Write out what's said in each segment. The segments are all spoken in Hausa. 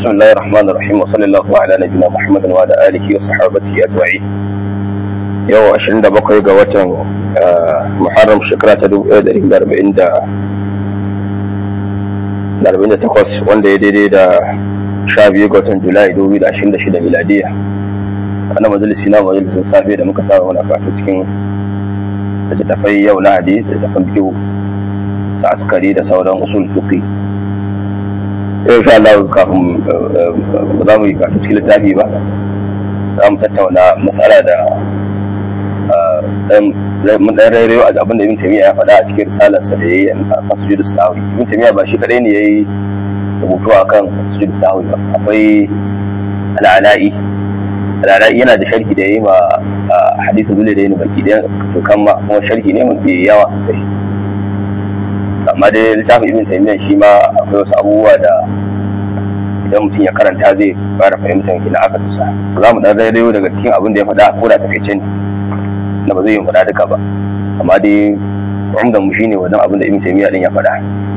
بسم الله الرحمن الرحيم وصلى الله على نبينا محمد وعلى آله وصحابته أجمعين yau 27 ga watan muharram shekara ta 1448 wanda ya daidai da 12 ga watan julai 2026 miladiya ana majalisi na majalisin safe da muka saba wani fata cikin littattafai yau lahadi littattafan biyu sa askari da sauran usul fiqi yau sha Allah kafin ba za mu yi kafin cikin littafi ba za mu tattauna matsala da mun dan rairayo a abin da ibn tamiya ya faɗa a cikin risalarsa da yayi a masjid sahawi ibn tamiya ba shi kadai ne yayi rubutu akan masjid sahawi ba akwai al'ala'i al'ala'i yana da sharhi da yayi ma hadisi dole da yayi baki da to kan ma kuma sharhi ne mun yawa sosai amma dai littafin ibn taymiyyah shi ma akwai wasu abubuwa da idan mutum ya karanta zai fara fahimtar kina aka tusa za mu dan rairayo daga cikin abin da ya faɗa ko da takaice ne na ba zai yi faɗa duka ba amma dai umdan mu shine wannan abin da ibn taymiyyah din ya faɗa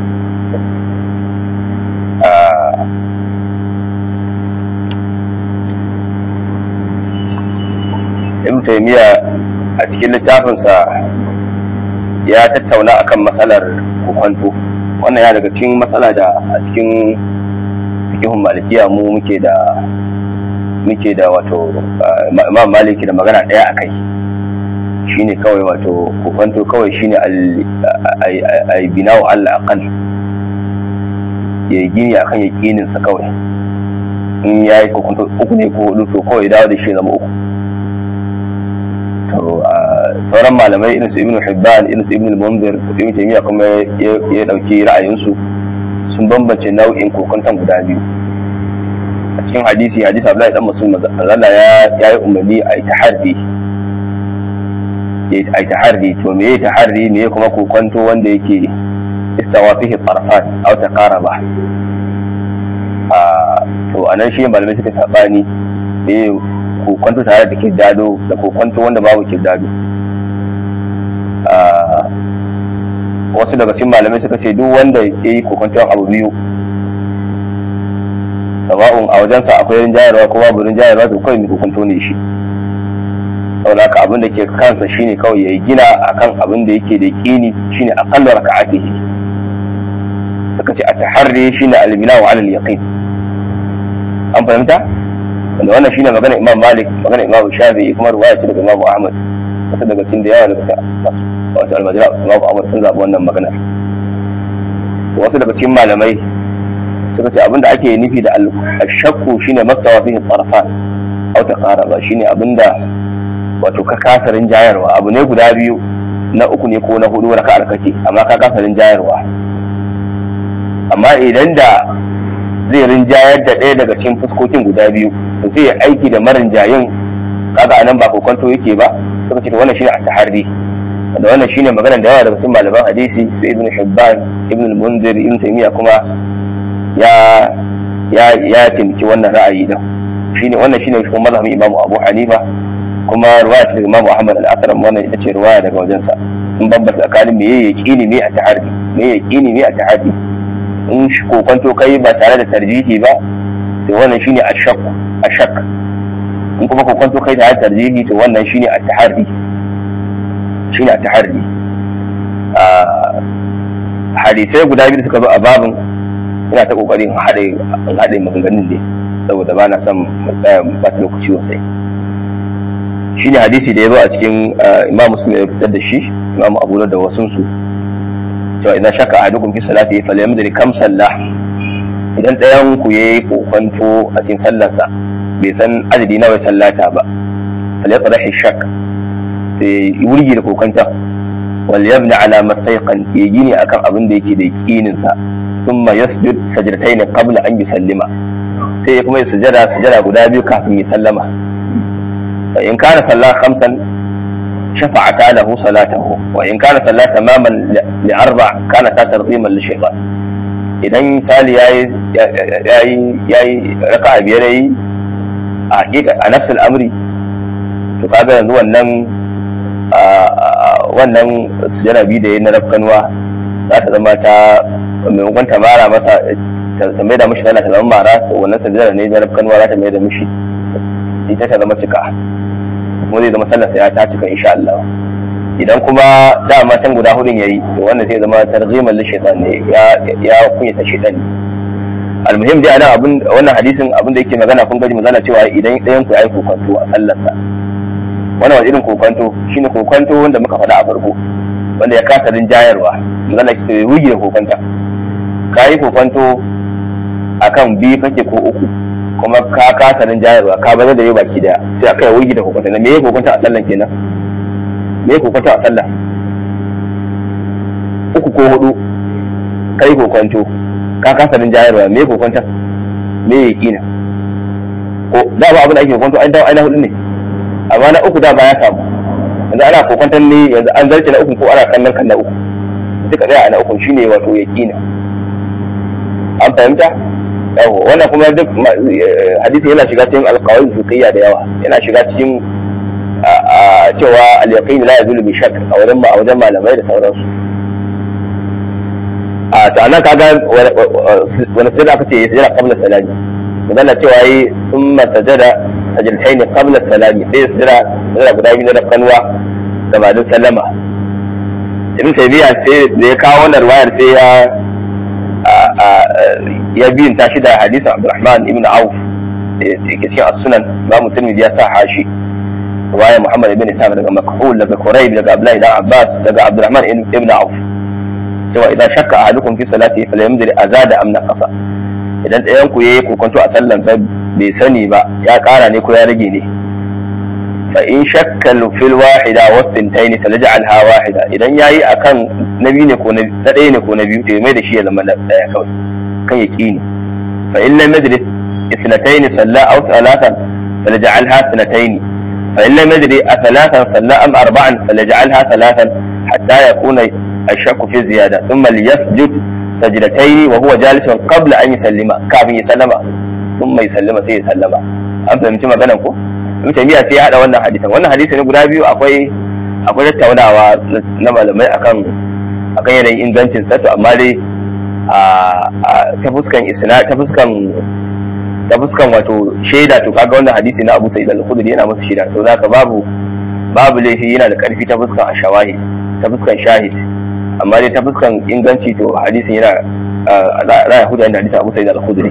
ibn taymiyyah a cikin littafinsa ya tattauna akan matsalar kukwanto wannan ya daga cikin matsala da a cikin fikihun malikiya mu muke da muke da wato imam maliki da magana ɗaya a kai shine kawai wato kukwanto kawai shine al binawo Allah aqal ya gini akan yakinin sa kawai in yayi kukwanto uku ne ko hudu to kawai dawo da shi zama uku to sauran malamai irin su ibnu hibban irin su ibnu munzir ibnu taymiya kuma ya dauki ra'ayinsu sun bambance nau'in kokonton guda biyu a cikin hadisi hadisi Abdullahi dan Mas'ud Allah ya ya yi umarni a yi taharri ya yi taharri to me ya taharri me kuma kokonto wanda yake istawa fihi tarfan aw taqaraba a to anan shi malamai suka sabani me kokwanto tare da kirdado da kokwanto wanda babu kirdado wasu daga cikin malamai suka ce duk wanda ya yi kokwanton abu biyu sawa'un a wajensa akwai rinjayarwa ko babu rinjayarwa to kawai mai kokwanto ne shi saboda haka abin da ke kansa shine kawai ya gina akan abin da yake da kini shine aqallu raka'atihi suka ce a taharri shine al-bina wa al-yaqin an fahimta wanda wannan shine magana imam malik magana imam shafi'i kuma ruwaya ce daga imam ahmad wasu daga cikin da yawa daga wato almajira imam ahmad sun zaɓi wannan magana wasu daga cikin malamai suka ce abinda ake nufi da ashakku shine masawa fihi tsarfa aw taqaraba shine abinda wato ka kasarin jayarwa abu ne guda biyu na uku ne ko na hudu raka'ar kake amma ka kasarin jayarwa amma idan da zai rinjayar da ɗaya daga cikin fuskokin guda biyu to sai ya aiki da marin jayin kaga anan ba kokonto yake ba suka ce wannan shine at-tahari da wannan shine maganar da yawa daga cikin malaman hadisi da ibn hibban ibn al-munzir ibn taymiya kuma ya ya ya tinki wannan ra'ayi din shine wannan shine kuma mazhabin imamu abu hanifa kuma ruwaya ta imamu ahmad al-akram wannan ita ce ruwaya daga wajensa sun bambanta tsakanin me yaqini me at-tahari me yaqini me at-tahari in kokonto kai ba tare da tarjihi ba to wannan shine ashak ashak in kuma kokonto kai tare da tarjihi to wannan shine at-tahari shine at-tahari a hadisai guda biyu suka zo a babin ina ta kokarin haɗe in haɗe maganganun ne saboda ba na son tsaya ba ta lokaci sosai shine hadisi da ya zo a cikin imam muslim ya fitar da shi imam abu da wasunsu cewa idan shaka a dukkan fi salati fa lam yadri kam sallah idan ɗayan ku yayi kokonto a cikin sallarsa bai san adadi nawa ya sallata ba fal yatrahi shak sai wurgi da kokonta wal yabni ala masayqan ya gini akan abin da yake da yakinin sa thumma yasjud sajdatayn qabla an yusallima sai ya kuma ya sujada sujada guda biyu kafin ya sallama fa in kana sallah khamsan شفعتا له صلاته وإن كان صلى تماما لأربع كانت ترغيما للشيطان idan misali ya yi raka a biyar yi a hakika a nafsul amri to kaga yanzu wannan wannan sujana biyu da ya na rafkanuwa za ta zama ta maimakon ta mara masa ta mai da mishi sallah ta zama mara to wannan sajada ne da rafkan za ta mai da mishi ita ta zama cika kuma zai zama sallar sa ya ta cika insha Allah idan kuma dama can guda hudun yayi to wannan zai zama targhiman li shaytan ne ya ya kunyata shaytan ne almuhim dai anan abin wannan hadisin abin da yake magana kun gaji magana cewa idan ɗayan ku yayi kokonto a sallarsa wannan wani irin kokonto shine kokonto wanda muka faɗa a farko wanda ya kasa rinjayarwa magana ce ya wuge kokonta ka yi kokonto akan biyu kake ko uku kuma ka kasa rinjayarwa ka bazar da yau baki daya sai aka yi wuge da kokonta na me ya kokonta a sallan kenan me ya kokonta a sallah uku ko hudu kai kokonto ka kasa rinjayarwa me ya kokonta me ya kina ko da ba abin da ake kokonto an dawo aina hudu ne amma na uku da ba ya samu yanzu ana kokwantar ne yanzu an zarce na uku ko ana kallon kan na uku duka ɗaya a na uku shine wato ya kina an fahimta yawo wannan kuma duk hadisi yana shiga cikin alƙawari fiqhiyya da yawa yana shiga cikin cewa al-yaqin la yazulu bi shakk a wajen a wajen malamai da sauransu a ta nan kaga wani sai aka ce ya sajada qabla salami magana cewa yi thumma sajada sajiltaini qabla salami sai ya sajada sajada guda biyu na kanwa gabanin sallama ibn taymiya sai da ya kawo wannan riwayar sai ya ya biyin ta shi da hadisin abdurrahman ibn auf da ke cikin as-sunan ba mutum ya sa hashi riwayar muhammad ibn isa daga makhul daga quraib daga abdullahi dan abbas daga abdurrahman ibn auf cewa idan shakka ahadukum fi salati falyamdir azada am naqasa idan ɗayan ku yayi kokonto a sallan sa bai sani ba ya ƙara ne ko ya rage ne fa in shakka fil wahida wa thintayn falj'alha wahida idan yayi akan nabi ne ko na ɗaya ne ko na biyu to mai da shi ya zama ɗaya kawai kan yaqini fa in lam yadri ithnatayn salla aw thalathan falj'alha ithnatayn fa in lam yadri athalathan salla am arba'an falj'alha thalathan hatta yakuna الشك في زيادة ثم ليسجد سجدتين وهو جالس قبل أن يسلم كافي يسلم ثم يسلم سي يسلم an fahimci maganan ko ibn taymiya sai ya hada wannan hadisan wannan hadisi ne guda biyu akwai akwai tattaunawa na malamai akan akan yanayin ingancin sa to amma dai a ta fuskan isna ta fuskan ta fuskan wato shaida to kaga wannan hadisi na Abu Sa'id al-Khudri yana masa shaida to zaka babu babu laifi yana da karfi ta fuskan ashawahi ta fuskan shahid amma dai ta fuskan inganci to hadisin yana za a hudu da hadisin abu sai da al-khudri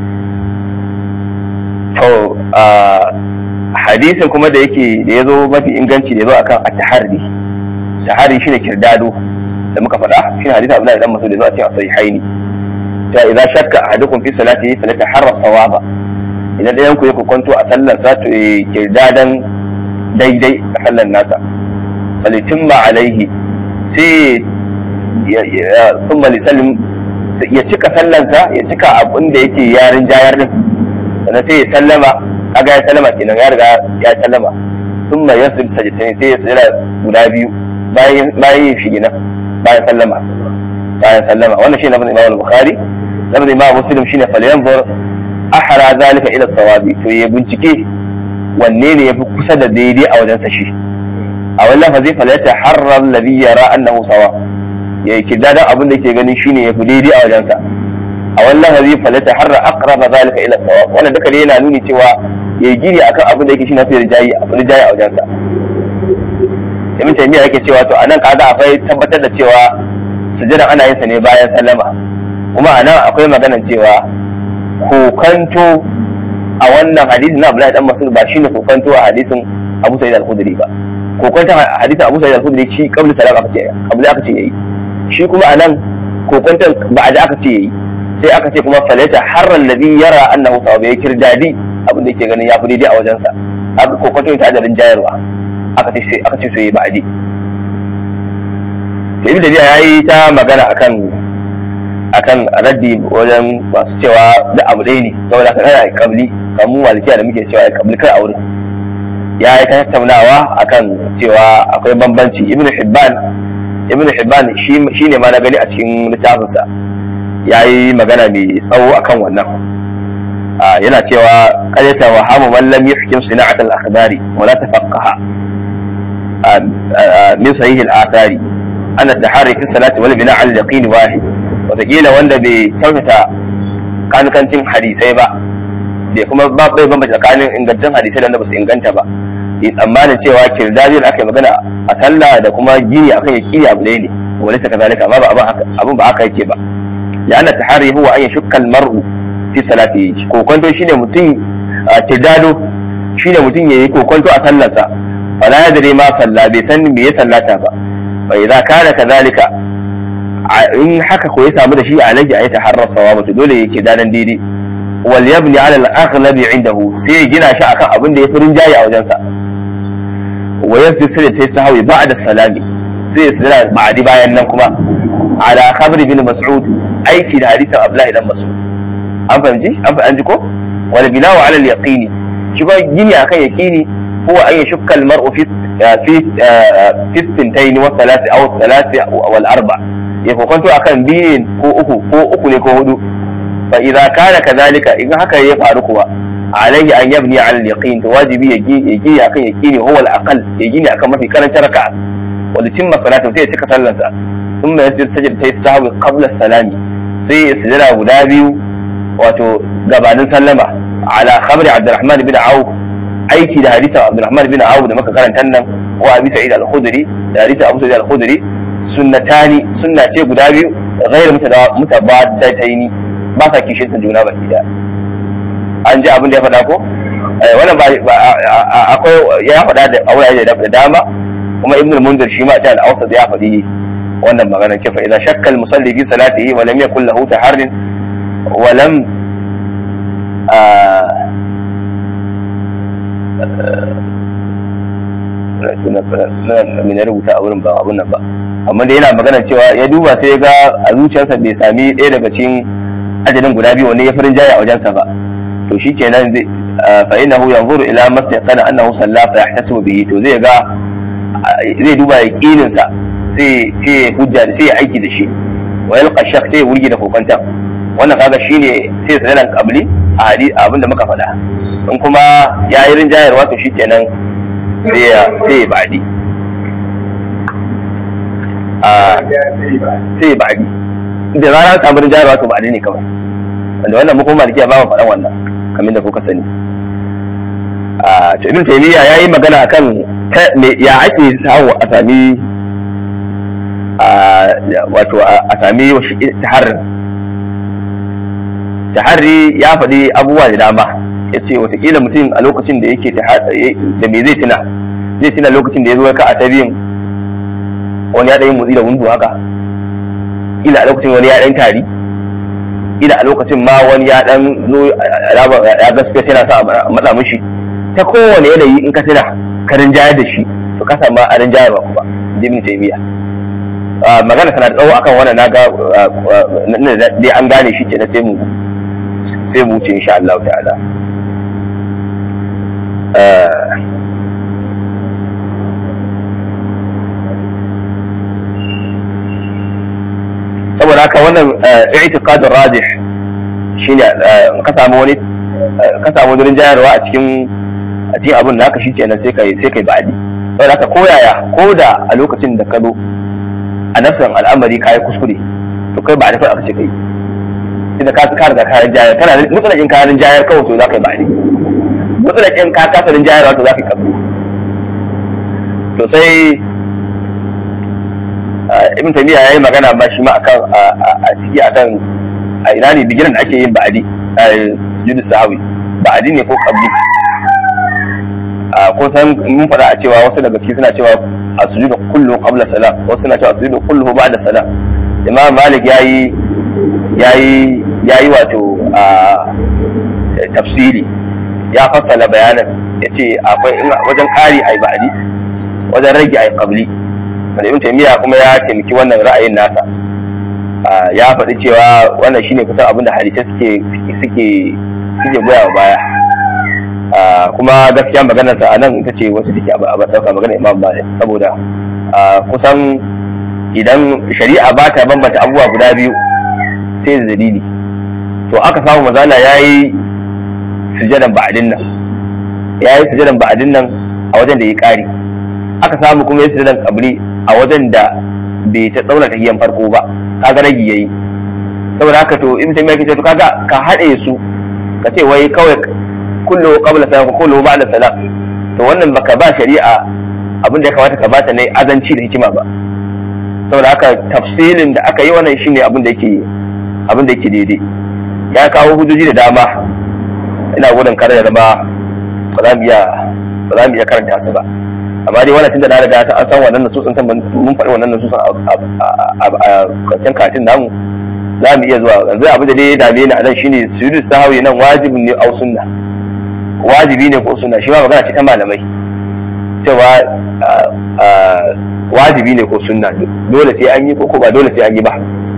to hadisin kuma da yake da ya zo mafi inganci da ya zo akan at-tahari tahari shine kirdado da muka faɗa shine hadisin Abdullahi dan Mas'ud da zo a cikin sahihaini ta idza shakka ahadukum fi salatihi falataharra sawaba idan dayan ku ya kwanto a sallar sa to kirdadan daidai a sallar nasa falitimma alaihi sai sun lisalin ya cika sallansa ya cika abin da yake yarin jayar din sannan sai ya sallama kaga ya sallama kenan ya riga ya sallama sun ma yasu sajitani sai ya sujada guda biyu bayan yin shi gina bayan sallama bayan sallama wannan shine lafazin imam bukhari lafazin imam muslim shine falyanzur ahra zalika ila sawabi to ya bincike wanne ne yafi kusa da daidai a wajensa shi a wani lafazi falata harar ladhi yara annahu sawa ya yi kidadan abin da ke ganin shine ya fi daidai a wajensa a wani lafazi falata harar aqraba zalika ila sawa wannan duka ne yana nuni cewa ya gini akan abin da yake shine fi rijayi rijayi a wajensa ibn taymiya yake cewa to anan kaga akwai tabbatar da cewa sujada ana yin sa ne bayan sallama kuma anan akwai maganan cewa kokanto a wannan hadisin na Abdullahi dan Mas'ud ba shine kokanto a hadisin Abu Sa'id al-Khudri ba kokonta hadisin Abu Sa'id al-Khudri shi qabla salam aka ce qabla aka ce yayi shi kuma anan kokonta ba'da aka ce yayi sai aka ce kuma falata harra alladhi yara annahu sawab ya kirdadi abin da yake ganin ya fi daidai a wajensa aka kokonta ta da rinjayarwa aka ce sai aka ce to yayi ba'di to ibn Tabiya yayi ta magana akan akan raddi wajen masu cewa da abu ɗaya ne saboda ka kana kabli kamu malikiya da muke cewa kabli kai a wurin ya yi ta tattaunawa akan cewa akwai bambanci ibn hibban ibn hibban shi ne ma na gani a cikin littafinsa ya yi magana mai tsawo akan wannan yana cewa qaryata wa hamu man lam yuhkim sina'at al-akhbari wa la tafaqaha min sahih al-athari ana tahari fi salati wal bina' al-yaqin wahid wataƙila wanda bai kyautata kanikancin hadisai ba bai kuma ba bai bambanta tsakanin ingantaccen hadisai da ba su inganta ba yi tsammanin cewa kirdadin aka yi magana a sallah da kuma gini akan ya kiri abu ɗaya ne wani ta kazalika amma ba abin ba haka yake ba ya ana tahari huwa an yashukka mar'u fi salati kokonto shine mutum kirdado shine mutum yayi kokonto a sallarsa fala yadri ma salla bai san me ya sallata ba fa idza kana kazalika in haka ko ya samu da shi alaji a yi taharrar sawa to dole yake danan daidai wal yabni ala al-aghlabi indahu sai ya gina shi akan abin da ya fi rinjaye a wajensa wa yasjud sai ta sahawi ba'da salami sai ya sujada ba'di bayan nan kuma ala khabri bin mas'ud aiki da hadisin abdullahi dan mas'ud an fahimci an fahimci ko wal binawu ala al-yaqini shi ba gini akan yaqini huwa an yashukka al-mar'u fi fi fi tintayn wa thalath aw thalath wal arba' ya kokonto akan biyu ko uku ko uku ne ko hudu fa idza kana kadhalika in haka ya faru kuwa alaihi an yabni ala al-yaqin to wajibi ya gi akan yaqini huwa al-aqal ya gini akan mafi karancin raka'a wanda cimma salatu sai ya cika sallarsa thumma yasjud sajdatay sahwi qabla salami sai ya sujada guda biyu wato gabanin sallama ala khabri abdurrahman bin auf aiki da hadisin abdurrahman bin auf da muka karanta nan wa abi sa'id al-khudri da hadisin abu sa'id al-khudri sunnatani sunna ce guda biyu ghairu mutabadataini ba sa kishin juna baki da an ji abin da ya faɗa ko wannan ba akwai ya faɗa da aure da dama kuma ibn al-munzir shi ma ta al-awsat ya faɗi wannan magana ce fa idan shakka al-musalli fi salatihi wa lam yakul lahu taharrin wa lam na rubuta a wurin ba abun nan ba amma da yana magana cewa ya duba sai ya ga a zuciyarsa bai sami ɗaya daga cikin ajalin guda biyu wanda ya farin jaya a wajensa ba to shi kenan zai fa innahu yanzuru ila mastaqana annahu salla fa yahtasibu bihi to zai ga zai duba yaqinin sa sai sai hujja sai ya aiki da shi wa yalqa shak sai ya wurgi da kokanta wannan kaga shine sai ya sanan qabli a hadisi abinda muka faɗa in kuma ya yi rinjayarwa to shi kenan sai ya sai ya ba'di sai ba'di da rana samu rinjayarwa to ba'di ne kawai wanda wannan mu kuma malikiya ba mu faɗan wannan kamar da kuka sani a to ibn taymiya yayi magana akan ya ake samu a sami wato a sami taharrin taharri ya faɗi abubuwa da dama ya ce watakila mutum a lokacin da yake da me zai tuna zai tuna lokacin da ya zo ka a tabiyin wani ya ɗan yi motsi da wundu haka ila a lokacin wani ya ɗan tari ila a lokacin ma wani ya ɗan zo ya ga space yana sa a matsa mishi ta kowane yanayi in ka tuna ka rinjayar da shi to ka samu a rinjayar ba kuma jimin taimiya magana tana da tsawo akan wannan na ga dai an gane shi kenan sai mu sai mu wuce insha Allah ta'ala saboda haka wannan i'tiqadul rajih shine ka samu wani ka samu wurin jayarwa a cikin a cikin abin da haka shikenan sai kai sai kai ba'adi saboda haka koyaya ko da a lokacin da ka zo a nafsan al'amari kai kuskure to kai ba da aka ce kai idan ka ka riga kayan jayar kana mutsalakin kayan jayar kawai to za ka yi ba'adi mutsalakin ka kasarin jayarwa to za ka yi kabli to sai ibn taymiya yayi magana ma shi ma akan a ciki akan a ina ne bigiran da ake yin ba'adi a sujudu sahawi ba'adi ne ko kabli a kun san mun faɗa a cewa wasu daga ciki suna cewa a sujudu kullu qabla salam wasu suna cewa sujudu kullu ba'da salam imam malik yayi yayi yayi wato a tafsiri ya fassala bayanan yace akwai wajen kari ai ba'adi wajen rage ai qabli wanda ibn taymiya kuma ya taimaki wannan ra'ayin nasa ya faɗi cewa wannan shine kusan abin da hadisai suke suke suke goya wa baya kuma gaskiya maganar sa anan ita ce wacce take a ɗauka maganar imam malik saboda kusan idan shari'a ba ta bambanta abubuwa guda biyu sai da dalili to aka samu mazala ya yi sujadan ba'adin nan ya yi sujadan ba'adin nan a wajen da ya ƙari aka samu kuma ya sujadan kabri a wajen da bai ta tsauna tahiyan farko ba kaga ragi yayi saboda haka to in taymiya kace to kaga ka haɗe su ka ce wai kawai kullu qabla salam kullu ba'da salam to wannan baka ba shari'a abin da ya kamata ka bata ne azanci da hikima ba saboda haka tafsilin da aka yi wannan shine abin da yake abin da yake daidai ya kawo hujjoji da dama ina gudun kare da zama ba za mu iya ba za mu iya karanta su ba amma dai wannan tunda na riga an san wannan nasusun san mun faɗi wannan nasusun a karshen katin namu za mu iya zuwa yanzu abin da dai ya dame ni a nan shine sujudu sahwi nan wajibin ne au sunna wajibi ne ko sunna shi ma magana ce ta malamai cewa wajibi ne ko sunna dole sai an yi ko ba dole sai an yi ba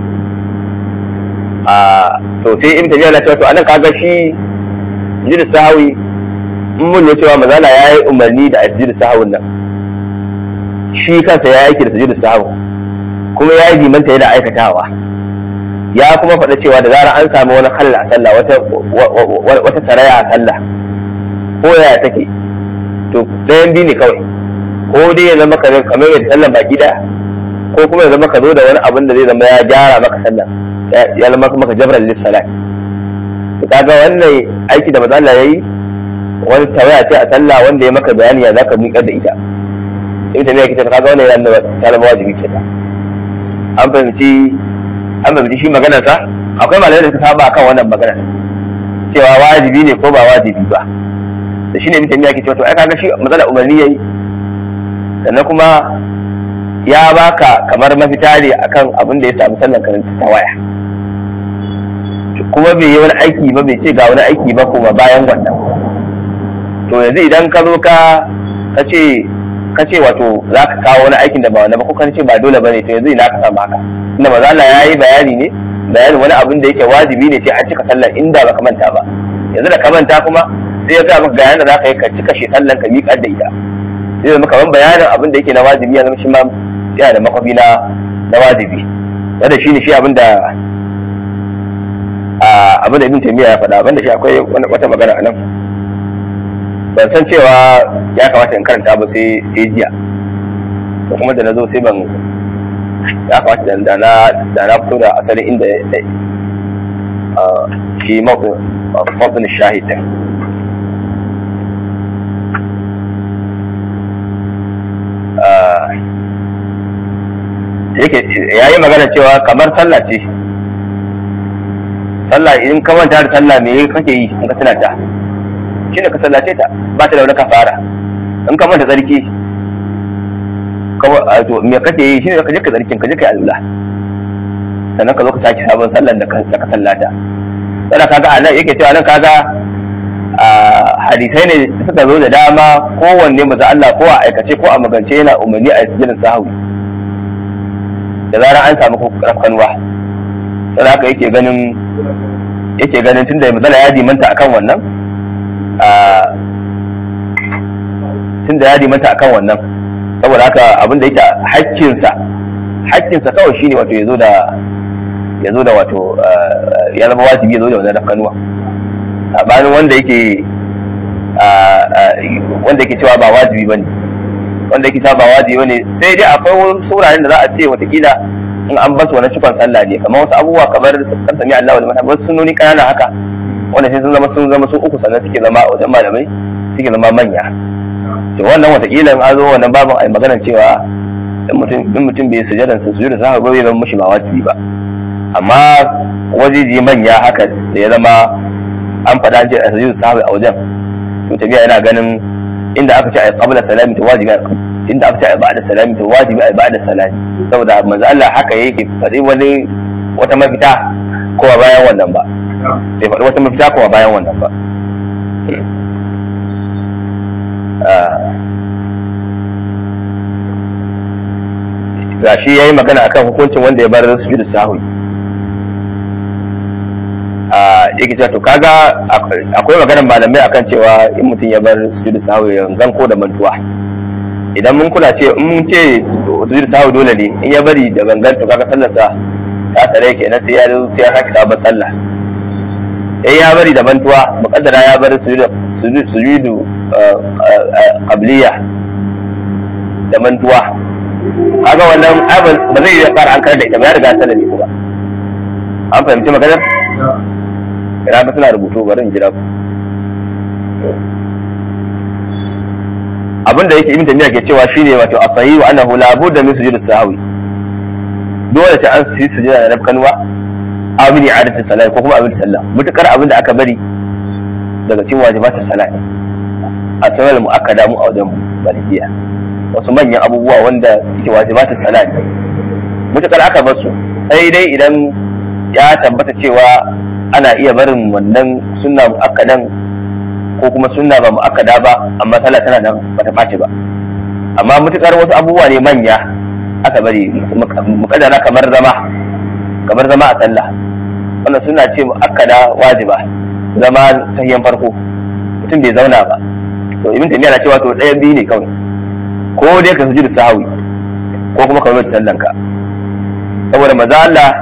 to sai ibn tabiya na cewa to anan kaga shi sujudu sahwi in mun ne cewa mazala ya yi umarni da sujudu sahwin nan shi kansa ya aiki da sujudu sahwi kuma ya yi limanta yana aikatawa ya kuma faɗa cewa da zarar an samu wani halla a sallah wata wata saraya a sallah ko yaya take to ɗayan biyu ne kawai ko dai ya zama kamar yadda sallan baki ɗaya ko kuma ya zama ka zo da wani abin da zai zama ya gyara maka sallan ya zama maka jabran lis salat to kaga wannan aiki da manzo Allah yayi wani tawaya ce a sallah wanda ya maka bayani ya zaka miƙar da ita in ta me kike kaga wannan yana ta zama wajibi ce an fahimci an fahimci shi maganar sa akwai malamai da suka saba kan wannan magana cewa wajibi ne ko ba wajibi ba da shine mutum ya ke cewa to ai kaga shi matsala umarni yayi sannan kuma ya baka kamar mafita ne akan abin da ya samu sallan karanta ta waya kuma bai yi wani aiki ba bai ce ga wani aiki ba kuma bayan wannan to yanzu idan ka zo ka ka ce ka ce wato za ka kawo wani aikin da ba wani ba ko ka ce ba dole bane to yanzu ina ka samu haka inda maza Allah ya yi bayani ne bayanin wani abin da yake wajibi ne sai an cika sallar inda ba ka manta ba yanzu da ka manta kuma sai ya ga maka ga yanda za ka yi ka cika shi sallan ka miƙar da ita zai zama kamar bayanin abin da yake na wajibi ya zama shi ma yana da makwafi na na wajibi wanda shi ne shi abin da abin da ibn taymiya ya faɗa abin da shi akwai wata magana a nan ban san cewa ya kamata in karanta ba sai sai jiya to kuma da na zo sai ban ya kamata da na da na fito da asalin inda shi mawdin shahid din yake yayi magana cewa kamar sallah ce sallah in ka manta da sallah me kake yi in ka tuna ta shine ka sallace ta ba ta da wani kafara in ka manta tsarki to me kake yi shine ka je ka tsarkin ka je ka yi alula sannan ka zo ka sake sabon sallan da ka sallata sannan kaga a nan yake cewa nan kaga hadisai ne suka zo da dama kowanne maza Allah ko a aikace ko a magance yana umarni a sujudin sahawi da zarar an samu rafkanuwa sai haka yake ganin yake ganin tunda matsala ya dimanta akan wannan tunda ya dimanta akan wannan saboda haka abin da yake hakkinsa hakkinsa kawai shine wato ya zo da ya zo da wato ya zama wajibi ya zo da wannan rafkanuwa sabanin wanda yake wanda yake cewa ba wajibi bane wanda yake cewa ba wajibi bane sai dai akwai wasu wuraren da za a ce watakila in an basu wani cikon sallah ne kamar wasu abubuwa kamar kan sami Allah wal mata wasu sunoni kanana haka wanda sai sun zama sun zama sun uku sannan suke zama a wajen malamai suke zama manya to wannan watakila in an zo wannan babin ai magana cewa in mutum in mutum bai sujada sa sujuda sa ga bai zama mushi ba wajibi ba amma wajeji manya haka da ya zama an faɗa ce a sujudu sahabi a wajen to tabiya yana ganin inda aka ce ai qabla salami to wajibi inda aka ce ai ba'da salami to wajibi ai ba'da salami saboda manzo Allah haka yake faɗi wani wata mafita ko bayan wannan ba sai faɗi wata mafita ko bayan wannan ba ga shi ya yi magana akan hukuncin wanda ya bar sujudu sahwi yake cewa to kaga akwai maganar malamai akan cewa in mutum ya bar sujudu sahwi gangan ko da mantuwa idan mun kula ce in mun ce sujudu sahwi dole ne in ya bari da gangan to kaga sallarsa ta tsare kenan sai ya sai ya sake sabon sallah in ya bari da mantuwa muqaddara ya bar sujudu sujudu qabliya da mantuwa kaga wannan abin ba zai yi fara an kar da ita ba ya riga sallah ne kuma an fahimci maganar ina ga suna rubutu bari in jira ku abin da yake ibn tamiya ke cewa shine wato asahi wa annahu la budda min sujud sahwi dole ta an su sujuda da rabkanwa abin i'adatu salat ko kuma abin sallah mutakar abin da aka bari daga cikin wajibatu salat a sanar mu'akkada mu a wajen malikiya wasu manyan abubuwa wanda yake wajibatu salat mutakar aka bar su sai dai idan ya tabbata cewa ana iya barin wannan sunna mu'akkadan ko kuma sunna ba mu'akkada ba amma sallah tana nan bata ɓaci ba amma mutukar wasu abubuwa ne manya aka bari mukaddara kamar zama kamar zama a sallah wannan suna ce mu'akkada wajiba zama tahiyan farko mutum bai zauna ba to ibn taymiya na cewa to ɗayan biyu ne kawai ko dai ka sujudu sahawi ko kuma ka wuce sallan ka saboda maza Allah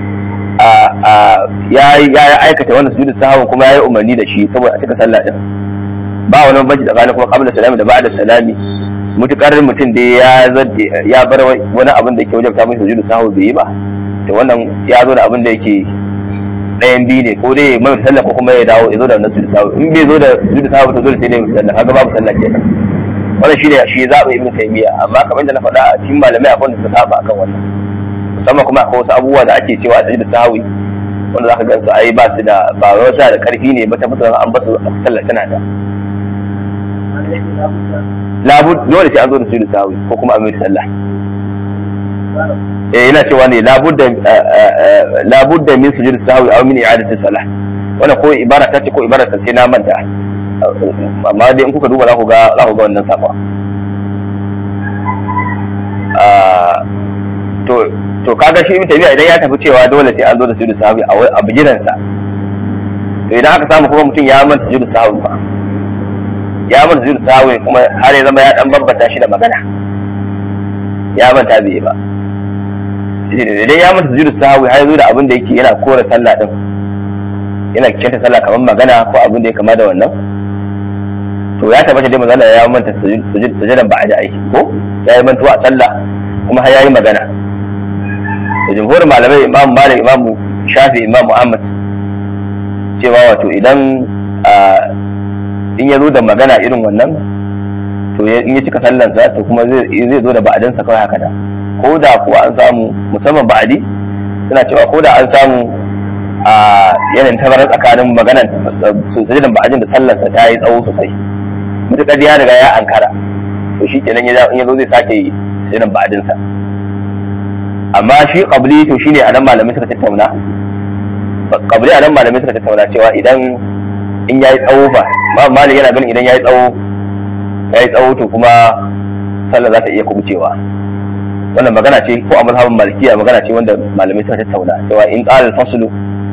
ya aikata wannan sujudu sahawin kuma ya yi umarni da shi saboda a cika sallah din ba wani banci tsakanin kuma qabla salami da ba'da salami mutukar mutum dai ya zadde ya bar wani abin da yake wajen ta mai sujudu sahawi bai yi ba to wannan ya zo da abin da yake ɗayan biyu ne ko dai mai sallah ko kuma ya dawo ya zo da wannan sujudu sahawi in bai zo da sujudu sahawi to dole sai dai mai sallah kaga babu sallah kenan wannan shine shi zaɓa ibnu taymiya amma kamar da na faɗa a cikin malamai akwai wanda suka saba akan wannan musamman kuma akwai wasu abubuwa da ake cewa a sujudu sahawi wanda za ka gan su ai ba su da ba wai wasu da karfi ne ba ta musu an basu a sallar tana da labu dole sai an zo da sujudu sahawi ko kuma amir sallah eh ina cewa ne labudda labudda min sujudu sahawi aw min i'adati salah wannan ko ibara ta ce ko ibara ta ce na manta amma dai in kuka duba za ku ga za ku ga wannan safa to to kaga shi ibn idan ya tafi cewa dole sai an zo da sujudu sahwi a bijiransa to idan aka samu kuma mutum ya manta sujudu sahwi ba ya manta sujudu sahwi kuma har ya zama ya dan bambanta shi da magana ya manta bai ba idan ya manta sujudu sahwi har ya zo da abin da yake yana kore sallah din yana kyanta sallah kamar magana ko abin da ya kama da wannan to ya tabbata dai manzo ya manta sujudan ba'da aiki ko ya yi mantuwa a sallah kuma har ya yi magana da jumhurin malamai imam malik imam shafi imam muhammad cewa wato idan in ya zo da magana irin wannan to in ya cika sallansa to kuma zai zo da ba'adinsa kawai haka da ko da kuwa an samu musamman ba'adi suna cewa ko da an samu a yanayin tabarar tsakanin maganan sujudin ba'adin da sallansa ta yi tsawo sosai mutuƙar ya riga ya ankara to shi kenan in ya zo zai sake sujudin ba'adinsa amma shi qabli to shine anan malamai suka tattauna qabli anan malamai suka tattauna cewa idan in yayi tsawo fa ma malik yana ganin idan yayi tsawo yayi tsawo to kuma sallah za ta iya kubucewa wannan magana ce ko a mazhabin malikiya magana ce wanda malamai suka tattauna cewa in qala al-faslu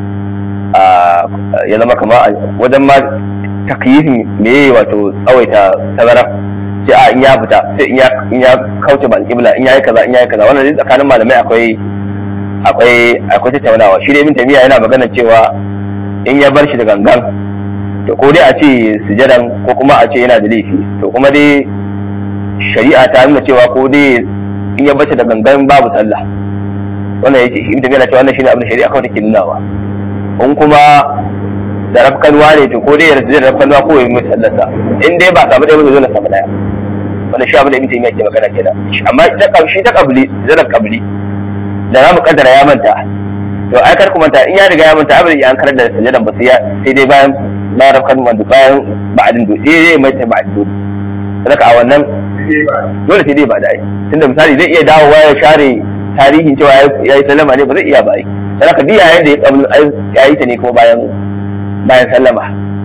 ya zama kama wajen ma takyifin me wato tsawaita tazara sai a in ya fita sai in ya kauce ba alƙibla in yayi kaza in yayi kaza wannan dai tsakanin malamai akwai akwai akwai tattaunawa shi dai ibn tamiya yana magana cewa in ya bar shi da gangan to ko dai a ce sujadan ko kuma a ce yana da laifi to kuma dai shari'a ta nuna cewa ko dai in ya bar shi da gangan babu sallah wannan yake ibn tamiya na cewa wannan shine abin da shari'a kawai take nunawa in kuma da rafkanwa ne to ko dai ya rasu da rafkanwa ko ya mutu sallarsa in dai ba samu ɗaya ba zo na samu ɗaya wanda shi abin da ibn taymiya ke magana kenan amma ita kabshi ta kabli zarar kabli da za mu kaddara ya manta to ai kar ku manta in ya riga ya manta abin ya an karar da sujudan ba sai dai bayan bayan rafkan wanda bayan ba'adin do sai dai mai ta ba'adin do saka a wannan dole sai dai ba da ai tunda misali zai iya dawowa ya share tarihin cewa ya yi sallama ne ba zai iya ba ai saka duk yayin da ya kabli ya yi ta ne kuma bayan bayan sallama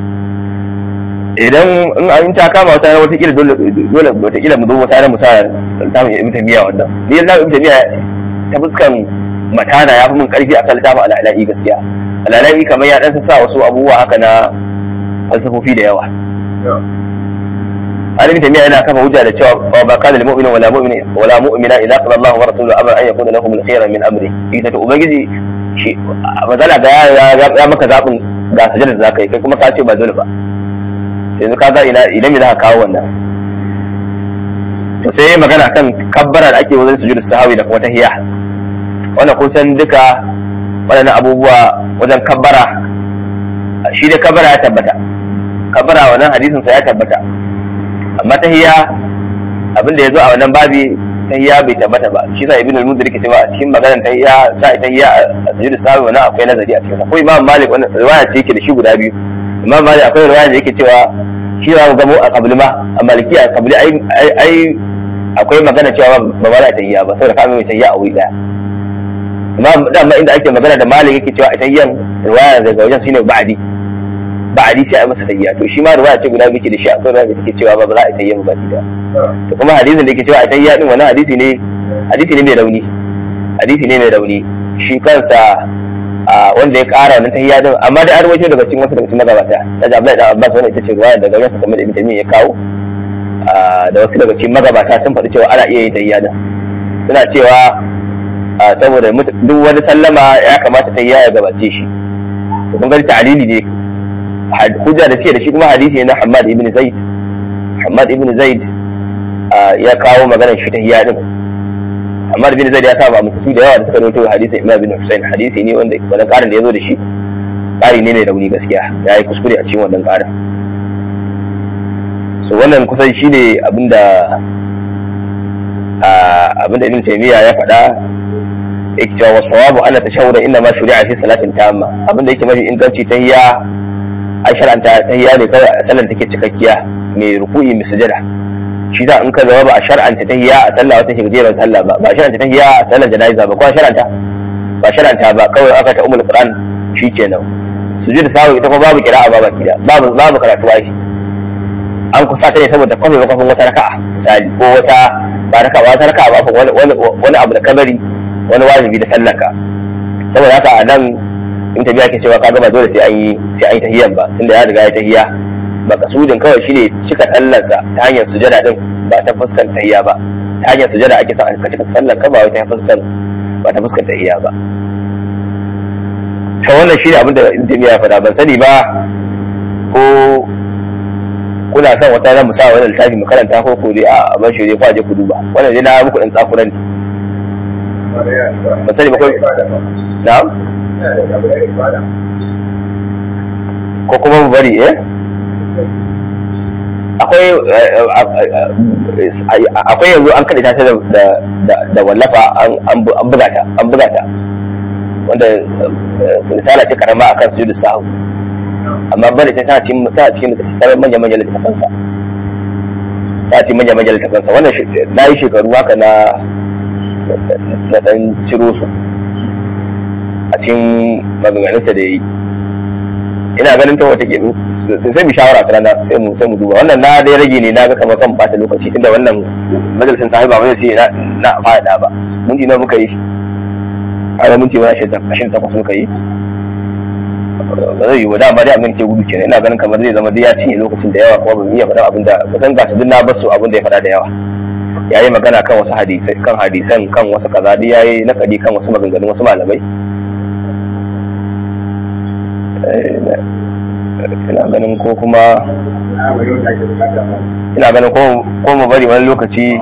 idan in an ta kama wata wata kila dole dole wata kila mu zo wata mu sa ta mu ibn tamiya wannan ni na ibn tamiya ta fuskan matana ya fi mun karfi akan littafin al'ala'i gaskiya al'ala'i kamar ya dan sa wasu abubuwa haka na falsafofi da yawa Ali bin Taymiyyah yana kafa hujja da cewa wa ba kana lil mu'mina wala mu'mina wala mu'mina idza qala Allahu wa rasuluhu amran an yakuna lahum al-khayra min amri ita to ubangiji shi mazala ga ya maka zabin ga sujada da zaka yi kai kuma ka ce ba dole ba yanzu ka ga ina idan me za ka kawo wannan to sai magana kan kabbara da ake wajen sujudu sahawi da kuma tahiyya wannan kun san duka waɗannan abubuwa wajen kabbara shi da kabbara ya tabbata kabbara wannan hadisin sa ya tabbata amma tahiyya abin da ya zo a wannan babi tahiyya bai tabbata ba shi sa ibn al-munzir yake cewa a cikin maganar tahiyya sa tahiyya a sujudu sawi wannan akwai nazari a cikin sa ko imam malik wannan riwaya ce yake da shi guda biyu imam malik akwai riwaya da yake cewa shi za mu gamo a kabli ma a maliki a kabli ai ai akwai magana cewa ba ba za ta tahiyya ba saboda kamar mai tahiyya a wuri daya imam dama inda ake magana da malik yake cewa tahiyyan riwaya daga wajen shine ba'di ba'di sai a masa tahiyya to shi ma riwaya ce guda biyu da shi akwai riwaya da take cewa ba ba za a tahiyya ba baki daya to kuma hadisin da yake cewa a tahiyya din wannan hadisi ne hadisi ne mai rauni hadisi ne mai rauni shi kansa a wanda ya kara wannan tahiyya din amma da an rawaito daga cikin wasu daga cikin magabata daga Abdullahi dan Abbas wannan ita ce riwaya daga wajen kamar da Ibn Taymiyyah ya kawo da wasu daga cikin magabata sun faɗi cewa ana iya yin tahiyya din suna cewa saboda duk wani sallama ya kamata tahiyya ya gabace shi kun ga ta'lili ne hujja da suke da shi kuma hadisi ne na Hammad ibn Zaid Hammad ibn Zaid ya kawo maganar shi tahiyya din Hammad ibn Zaid ya saba mutu da yawa da suka rawaito hadisin Imam bin Hussein hadisi ne wanda wannan karin da yazo da shi kari ne mai rauni gaskiya ya yi kuskure a cikin wannan karin so wannan kusan shine abinda abinda Ibn Taymiyyah ya faɗa yake cewa wasawabu ana tashawuda inna ma shuri'a fi salatin tamma abinda yake mafi inganci tahiyya an shar'anta tahiyya ne kawai a sallar take cikakkiya mai ruku'i mai sujada shi da in ka zama ba a shar'anta tahiyya a sallah wata shigjeran sallah ba ba a shar'anta tahiyya a sallar jana'iza ba ko a shar'anta ba shar'anta ba kawai aka ta umul qur'an shikenan sujud sawu ita kuma babu kira'a ba baki da babu babu karatu ai an kusa ta ne saboda kwafe ba kwafin wata raka'a misali ko wata ba raka'a wata raka'a ba wani wani abu da kabari wani wajibi da sallaka saboda haka a nan in tafiya ke cewa kaga ba dole sai an yi sai an yi tahiyyan ba tunda ya riga ya tahiyya makasudin kawai shine cika sallarsa ta hanyar sujada din ba ta fuskan tahiyya ba ta hanyar sujada ake son ka cika sallar ka ba wai ta fuskan ba ta fuskan tahiyya ba to wannan shine abin da in tafiya ya faɗa ban sani ba ko kuna son wata ran mu sa wani littafi mu karanta ko ko dai a ban shi dai ko a je ku duba wannan dai na muku dan tsakuran ne ban sani ba ko na'am ko kuma mu bari eh akwai akwai yanzu an kada ta da da wallafa an buga ta an buga ta wanda misala ce karama akan sujudu sahu amma bari ta tana cikin ta cikin da ta manya manya littafan sa ta cikin manya manya littafan sa wannan na yi shekaru haka na na dan ciro su a cikin maganganunsa da ya yi ina ganin ta wata gemu sai mu shawara ta rana sai mu sai mu duba wannan na dai rage ne na ga kamar kan bata lokaci tunda wannan majalisin sahiba ba zai ce na na fada ba minti nawa muka yi a minti wani ashirin takwas muka yi ba zai yi wa dama dai abin ke gudu kenan ina ganin kamar zai zama dai ya cinye lokacin da yawa kuma ba mu iya faɗa abin da kusan gasu duk na basu abin da ya faɗa da yawa ya yi magana kan wasu hadisai kan hadisan kan wasu kaza dai ya yi nakadi kan wasu maganganun wasu malamai ina ganin ko kuma ina ganin ko mu bari wani lokaci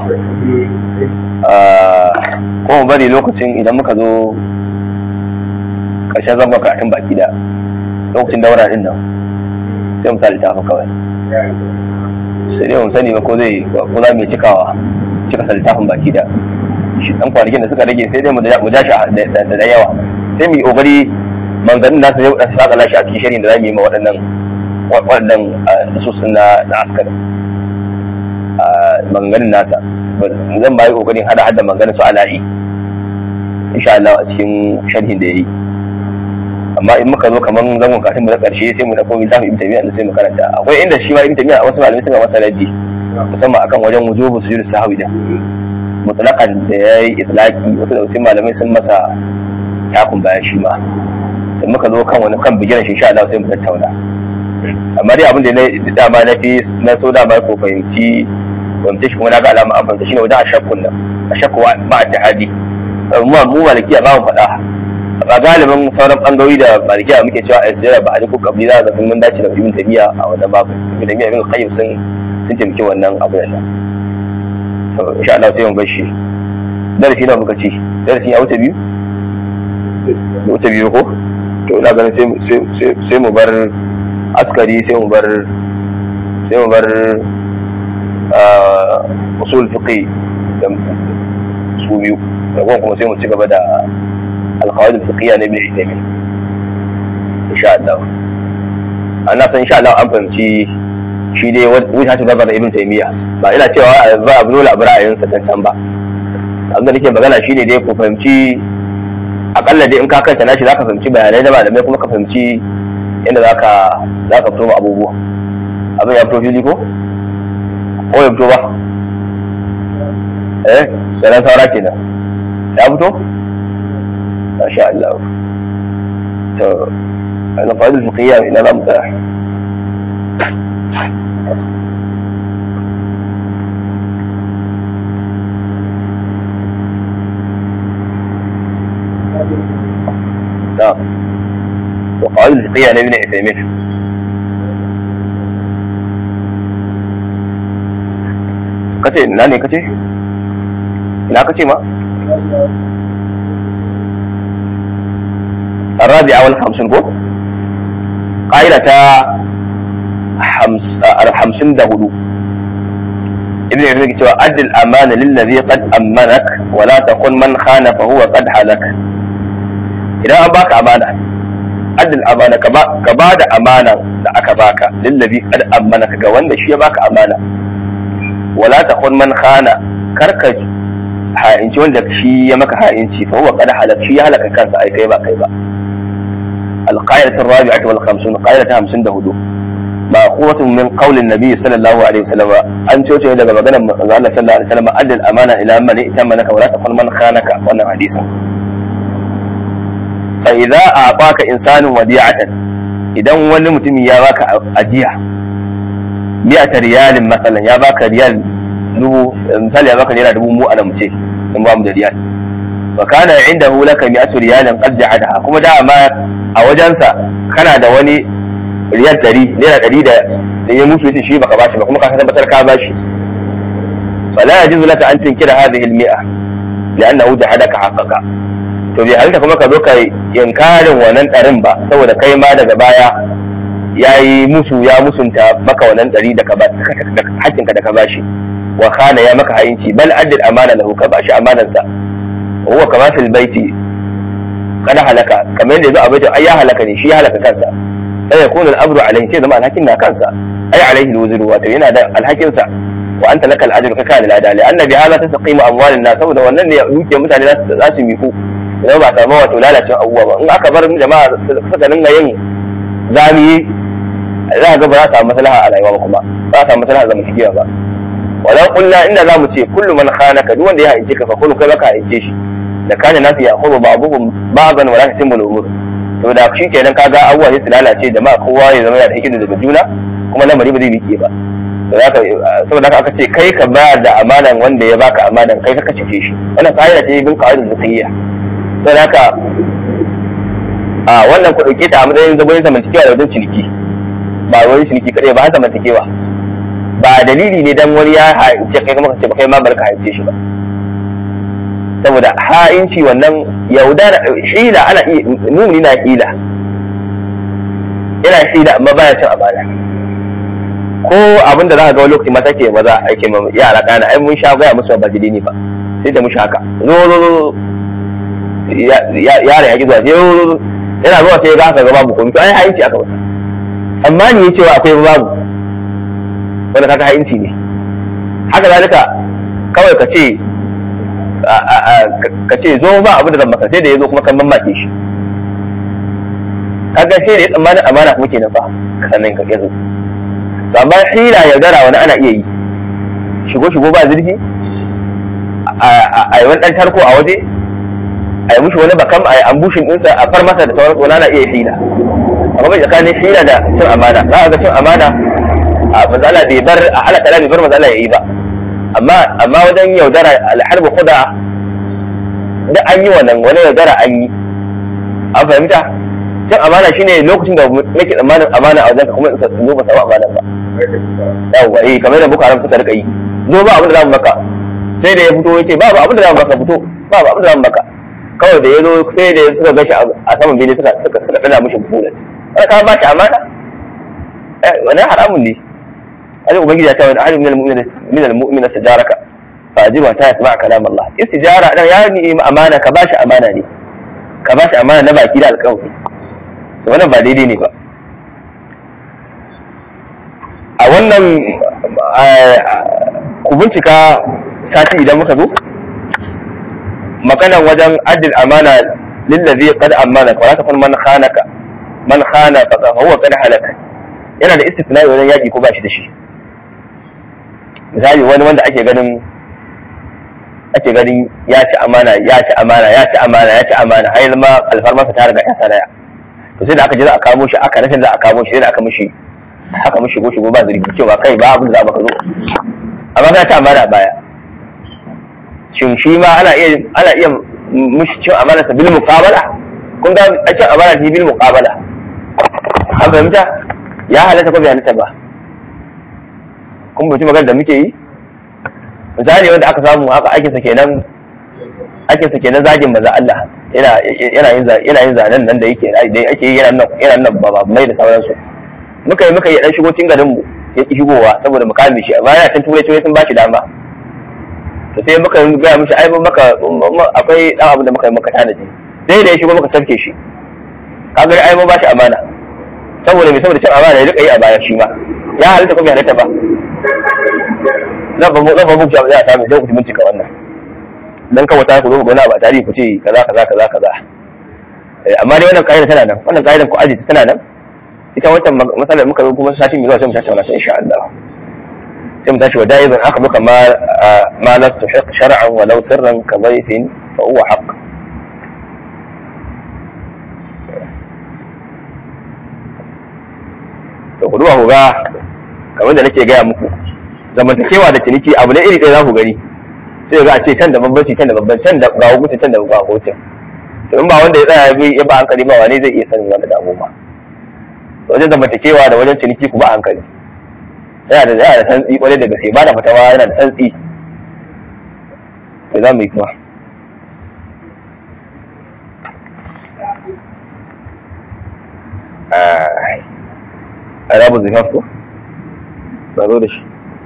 ko mu bari lokacin idan muka zo ƙarshen zama karatun baki da lokacin daura din nan sai mu sa littafin kawai sai dai mu sani ba ko zai ko za mu cikawa cika sa littafin baki da shi dan kwanakin da suka rage sai dai mu ja shi da yawa sai mu yi kokari manganin nasa yau ɗan saka lashi a cikin shirin da za mu yi ma waɗannan waɗannan nasusun na na askar maganganun nasa zan ba yi ƙoƙarin hada hada maganganun su ala'i insha Allah a cikin sharhin da ya yi amma in muka zo kaman zangon kafin mu na ƙarshe sai mu dauko littafin ibn taymiya sai mu karanta akwai inda shi ma ibn taymiya wasu malamai suka masa raddi musamman akan wajen wujubu sujud sahwi da mutlaqan da yayi itlaqi wasu da wasu malamai sun masa takun bayan shi ma da muka zo kan wani kan bigiran shi insha Allah sai mu tattauna amma dai abin da na dama na fi na so dama ko fahimci fahimci shi kuma na ga alama an fahimta shine wajen ashakkun nan ashakku ba tahadi mu mu malikiya ba mu faɗa a galibin sauran bangarori da malikiya muke cewa a sujjada ba a ko kabli za ga sun mun dace da ibn tabiya a wannan babu ibn tabiya ibn qayyim sun sun taimaki wannan abu nan to insha Allah sai mu bar shi darasi na muka ci darasi ya wuce biyu da wuce biyu ko to ina ganin sai mu bar askari sai mu bar sai mu bar usul fiqi da su biyu da kuma sai mu ci gaba da alqawaid fiqhiyya na ibn Uthaymeen insha Allah ana san insha Allah an fahimci shi dai wuta ta gaba da ibn Taymiyyah ba ina cewa ba abu dole abu ra'ayinsa can can ba abin da nake magana shine dai ku fahimci akalla dai in ka kanta nashi zaka fahimci bayanai da malamai kuma ka fahimci inda zaka zaka fito abubuwa abin ya fito fili ko ko ya fito ba eh sanan saura kenan ya fito masha Allah to ana fa'idul fiqhiyya ina za mu tsaya نعم وقواعد الفقهية لابن عثيمين kace ina ne kace ina kace ma الرابعة والخمسون كو قاعدة خمسين دهدو ابن عثيمين كتوى أد الأمان للذي قد أمنك ولا تكن من خان فهو قد حلك idan an baka amana adil amana ka ba da amana da aka baka lillabi kad amana ga wanda shi ya baka amana wala ta kun man khana karka ha'inci wanda shi ya maka ha'inci fa huwa qad halak shi ya halaka kansa ai kai ba kai ba القاعدة الرابعة والخمسون قاعدة همسون دهدو مأخوذة من قول النبي صلى الله عليه وسلم أن توتي إلى مغنى الله صلى الله عليه وسلم أدي الأمانة إلى من ائتمنك ولا تقل من خانك وأنا حديث فإذا أعطاك إنسان وديعة إذا wani mutum ya baka ajiya mi'ata riyalin masalan ya baka riyal dubu misali ya baka naira dubu mu ana muce in ba mu da riyal wa kana indahu laka mi'atu riyalin qad ja'adaha kuma da ma a wajensa kana da wani riyal ɗari naira ɗari da da ya mutu yace shi baka bashi ba kuma ka tabbatar ka bashi fala yajuzu laka an tunkira hadhihi al-mi'a li'annahu jahadaka haqqaqa to bai halitta kuma ka zo ka inkarin wannan ɗarin ba saboda kai ma daga baya ya yi musu ya musunta maka wannan ɗari da hakkinka da ka bashi wa khana ya maka hayinci bal addil amana lahu ka bashi amanansa wa huwa kama fil baiti kada halaka kamar yadda yazo a baitin ai ya halaka ne shi ya halaka kansa sai yakunu al-amru alayhi sai zama alhakin na kansa ai alayhi al-wuzru wato yana da alhakin sa wa anta laka al-ajru ka kana lada li anna bi hadha tasqimu amwalin nas saboda wannan ne duke mutane za su miku idan ba samu wato lalacin abubuwa ba in aka bar jama'a suka dinga yin zamiyi za ga ba za a samu maslaha a rayuwa ba kuma ba za a samu maslaha zama cikiya ba walau kullu inda za mu ce kullu man khanaka duk wanda ya haice ka fa kullu kai baka haice shi da kana nasu ya khuru ba'dhum ba'dan wala tatimmu al-umur to da shi kenan kaga abubuwa sai su lalace jama'a kowa ya zama yana da hikima daga juna kuma lamari ba zai miƙe ba saboda haka aka ce kai ka ba da amanan wanda ya baka amanan kai ka cike shi wannan ka'ida ce bin qaidul fiqhiyya to haka a wannan ku dauke ta a matsayin zagoyin zamantakewa da wajen ciniki ba wani ciniki kadai ba har zamantakewa ba dalili ne dan wani ya haice kai kuma ka ce ba kai ma barka haice shi ba saboda ha'inci wannan yaudara hila ana iya mumuni na hila yana hila amma baya cin amana ko abin da za ka ga wani lokaci mata ke maza ake ma yara kana ai mun sha gaya musu ba dalili ba sai da mushi haka zo zo zo yara ya ki zuwa sai zo yana zuwa sai ga haka ga babu komai to ai ha'inci aka masa amma ni ya cewa akwai babu wanda kaga ha'inci ne haka zalika kawai ka ce ka ce zo ba abin da zan maka sai da ya zo kuma kan mamake shi kaga sai da ya tsammanin amana kuma kenan fa sannan ka yazo to amma hila ya gara wani ana iya yi shigo shigo ba zurfi a yi wani dan tarko a waje a yi mushi wani bakam a yi ambushin ɗinsa a far masa da sauran wani ana iya hila amma bai tsakanin hila da cin amana za a ga cin amana a mazala bai bar a halaka bai bar mazala ya yi ba amma amma wajen yaudara alharbu kuda da an yi wannan wani yaudara an yi an fahimta cin amana shine lokacin da nake tsammanin amana a wajen ka kuma zo ba samu amana ba yawwa eh kamar da boko haram suka rika yi zo ba abin da zamu maka sai da ya fito yace babu abin da zamu maka fito babu abin da zamu maka kawai kawai da ya zo sai da suka gashi a saman bene suka suka suka dana mishi bullet wanda ka ba shi amana eh wannan haramun ne Allah ubangiji ya ta wani ahli min al-mu'mina min al-mu'mina sajaraka fa ajiba ta yasma kalam Allah istijara dan ya ni amana ka ba shi amana ne ka ba shi amana na baki da alƙawari so wannan ba daidai ne ba a wannan ku bincika sati idan muka zo maganan wajen addil amana lillazi qad amana wa la man khanaka man khana fa huwa qad halaka yana da istisna wajen yaki ko ba shi da shi misali wani wanda ake ganin ake ganin ya ci amana ya ci amana ya ci amana ya ci amana har ma alfarmarsa ta riga ya sanaya to sai da aka je za a kamo shi aka rashin za a kamo shi sai da aka mishi aka mishi shigo shigo ba zargi cewa kai ba abin da za ka zo amma ka ci amana baya shin shi ma ana iya ana iya mishi cin amana sa bil muqabala kun ga a cin amana ta bil muqabala an fahimta ya halatta ko bai halatta ba kun bai magana da muke yi misali wanda aka samu haka aikin sa kenan aikin sa kenan zagin maza Allah yana yana yin yana yin zanen nan da yake da ake yi yana nan yana nan ba ba mai da sauransu muka yi muka yi dan shigo cikin garin mu ya ki shigowa saboda mu kame shi amma yana can turai turai sun ba shi dama to sai muka gaya mishi ai maka akwai dan abu da muka yi maka tanaji sai da ya shigo muka tafke shi kaga ai mun ba shi amana saboda me saboda cin amana ya rika yi a baya shi ma ya halitta ko bai halitta ba zan ba zan ba mu za a samu sai ku bincika wannan dan kawai ta ku zo ku gona ba tarihi ku ce kaza kaza kaza kaza amma dai wannan kaida tana nan wannan kaidan ku aje tana nan ita wancan matsalar muka zo kuma satin mai zuwa sai mu tattauna ta insha Allah sai mu tashi wa da'iban aka muka ma ma lastu hiq shar'an wa law sirran ka dhayfin fa huwa haqq to ku duba ku ga kamar da nake gaya muku zamantakewa da ciniki abu ne iri ɗaya za ku gani sai ga a ce can da bambanci can da bambanci can da ga hukunci can da ga hukunci to in ba wanda ya tsaya ya ba hankali ba wane zai iya sanin wanda da abu ba wajen zamantakewa da wajen ciniki ku ba hankali yana da yana da santsi kwarai da gaske ba da fatawa yana da santsi da za mu yi kuma a rabu zifaf ko ba zo da shi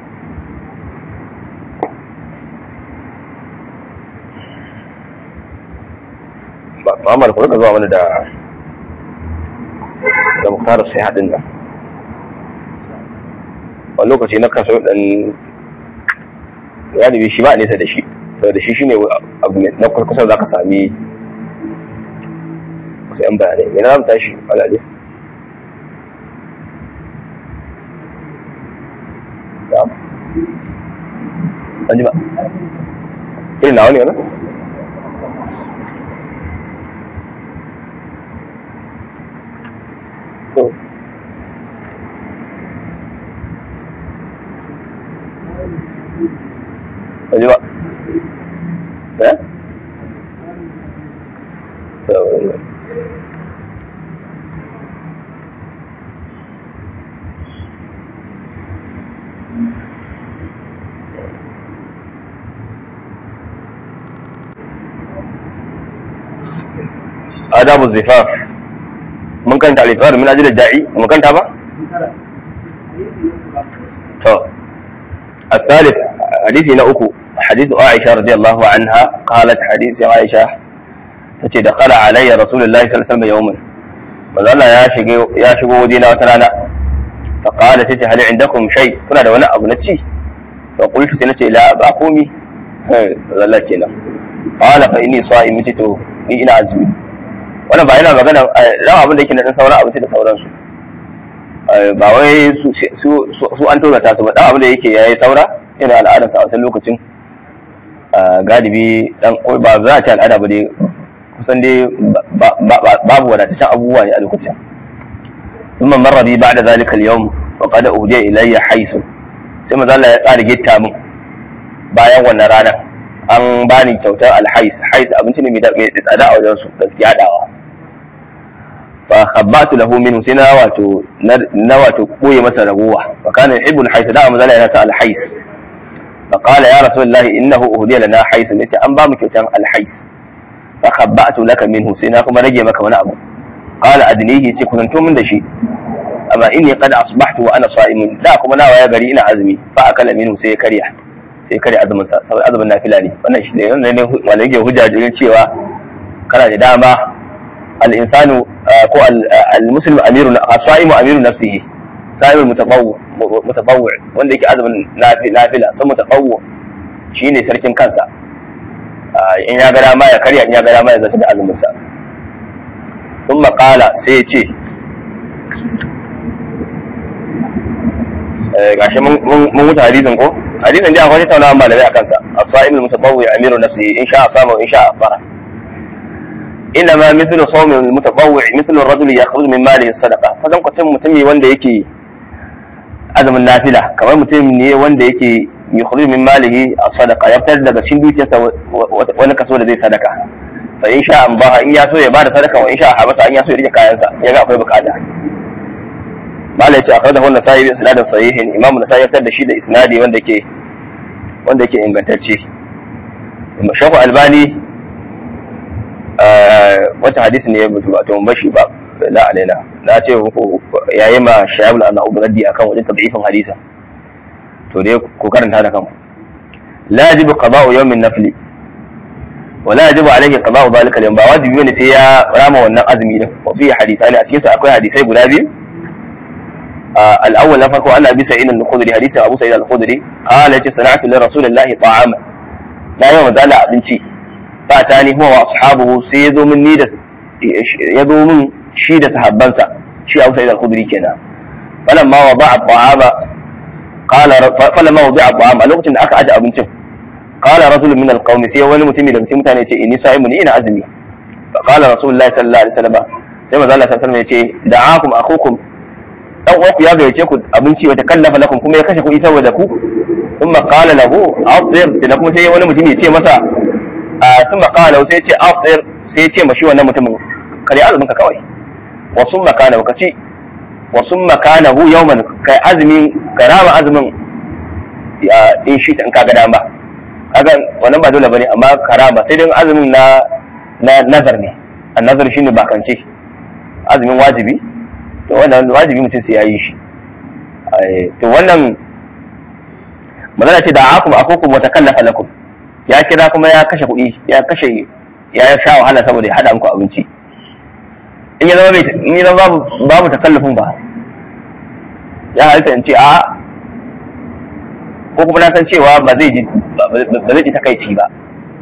Muhammad ku rika zuwa mana da da muktarar sai haɗin nan wani lokaci na kaso ɗan galibi shi ba a nesa da shi saboda shi shine abu na kusa za ka sami wasu yan bayanai yana za mu tashi alade an ji ba irin na wani yana Aji ba. Eh? Adabu zifaf. Mun kanta alifar min ajiyar da'i, mun kanta ba? To, الثالث حديث نأكو حديث عائشة رضي الله عنها قالت حديث عائشة تتي دخل علي رسول الله صلى الله عليه وسلم يوما وظل يا شقو ودينا وترانا فقال تتي هل عندكم شيء كنا دونا أبو نتشي فقلت سنتي لا بأقومي وظل كنا قال فإني صائم تتو ni ina azumi wannan ba yana magana ran abin da yake na dan sauran abinci da sauransu ba wai su an tozata su ba dan abin da yake yayi saura irin al'adarsa a wancan lokacin galibi dan ba za a ce al'ada ba dai kusan dai babu wadataccen abubuwa ne a lokacin ثم مر بي بعد ذلك اليوم وقد أهدي إلي حيث sai maza Allah ya tsara gitta min bayan wannan ranar an bani kyautar alhais hais abinci ne mai tsada a wajen su gaskiya hadawa fa khabbatu lahu minhu sai na wato na wato koye masa ragowa fa kana yuhibbu alhais da maza Allah yana sa alhais fa qala ya rasulullahi innahu uhdiya lana hais ne ce an ba mu kyautar alhais fa khabba'tu laka minhu sai na kuma rage maka wani abu qala adnihi ce kusanto min da shi amma inni qad asbahtu wa ana sa'imun da kuma nawa ya gari ina azumi fa akala minhu sai ya karya sai karya azumin sa saboda azumin nafila ne wannan shi ne wannan ne wanda yake hujja jirgin cewa kana da dama al-insanu ko al-muslimu amiru as-sa'imu amiru nafsihi sa'imul mutatawwi mutatawwi wanda yake azumin nafila sun mutatawwi shine sarkin kansa in ya ga dama ya karya in ya ga dama ya zata da azumin sa ثم قال سيتي gashi mun mutu hadisin ko hadisin da akwai tattaunawa malamai akan sa as-sa'im al-mutatawwi amiru nafsihi in sha'a sama in sha'a fara inma mithlu sawm al-mutatawwi mithlu ar-rajul yakhruju min malihi sadaqa fadan kwatan mutumi wanda yake azumin nafila kamar mutum ne wanda yake yakhruju min malihi as-sadaqa ya fitar daga cikin dukiyarsa wani kaso da zai sadaka fa in sha Allah in ya so ya bada sadaka wa in sha habasa in ya so ya rike kayansa ya ga akwai bukata malai ce akhrajahu an-nasa'i bi isnadin sahihin imamu nasai ya fitar da shi da isnadi wanda ke wanda yake ingantacce shafu albani wata hadisi ne ya mutu ba to bashi ba la alaina na ce muku yayi ma shayabul anau raddi akan wajen tad'ifin hadisa to dai ku karanta da kanku la yajibu qada'u yawmin nafli ولا يجب عليه قضاء ذلك اليوم ba wajibi bane sai ya rama wannan azumi din wa fi hadithani a cikin sa akwai hadisai guda biyu al-awwal na farko ana bi sa'id al-khudri hadisi Abu Sa'id al-Khudri qala ce sana'tu li rasulillahi ta'ama na yi mazala abinci fa ta ni huwa wa ashabuhu sai ya zo min ni da ya zo min shi da sahabbansa shi Abu Sa'id al-Khudri kenan falamma wada'a ta'ama qala falamma wada'a ta'ama lokacin da aka aje abincin qala rajulun min al-qaumi sai wani mutumi daga cikin mutane ce inni sa'imun ina azumi fa qala rasulullahi sallallahu alaihi wasallam sai manzo Allah sallallahu alaihi wasallam ya ce da'akum akhukum dan uwanku ya gayyace ku abinci wata kallafa lakum kuma ya kashe kuɗi saboda ku thumma qala lahu afdir sai kuma sai wani mutum ya ce masa thumma qala sai ya ce afdir sai ya ce mashi wannan mutumin kare azumin ka kawai wa summa kana ka ci wa summa kana hu yawman kai azumin karama azumin ya in shi in kaga dama kaga wannan ba dole bane amma karama sai dai azumin na na nazar ne an nazar shine bakance azumin wajibi to wannan wajibi mutum sai ya yi shi to wannan magana ce da akum akukum wa takallafa lakum ya kira kuma ya kashe kuɗi ya kashe ya sha wahala saboda ya hada muku abinci in ya zama in ya zama babu babu takallufin ba ya halitta in ce a ko kuma na san cewa ba zai ji ba zai ji takaici ba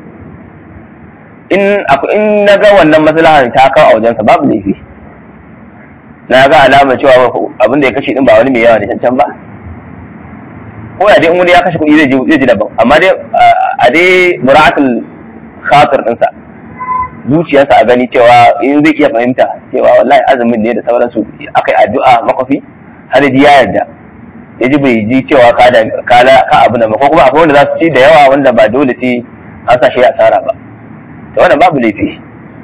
in in na ga wannan maslahar ta kawo a wajensa babu laifi na ga alamar cewa abin da ya kashe din ba wani mai yawa ne cancan ba ko ya dai in wani ya kashe kuɗi zai ji zai ji daban amma dai a dai mura'atul khatir ɗinsa zuciyarsa a gani cewa in zai iya fahimta cewa wallahi azumin ne da sauransu aka yi addu'a makwafi har ji ya yarda ya ji bai ji cewa ka da ka abu da ko kuma akwai wanda za su ci da yawa wanda ba dole sai an sa shi asara ba to wannan babu laifi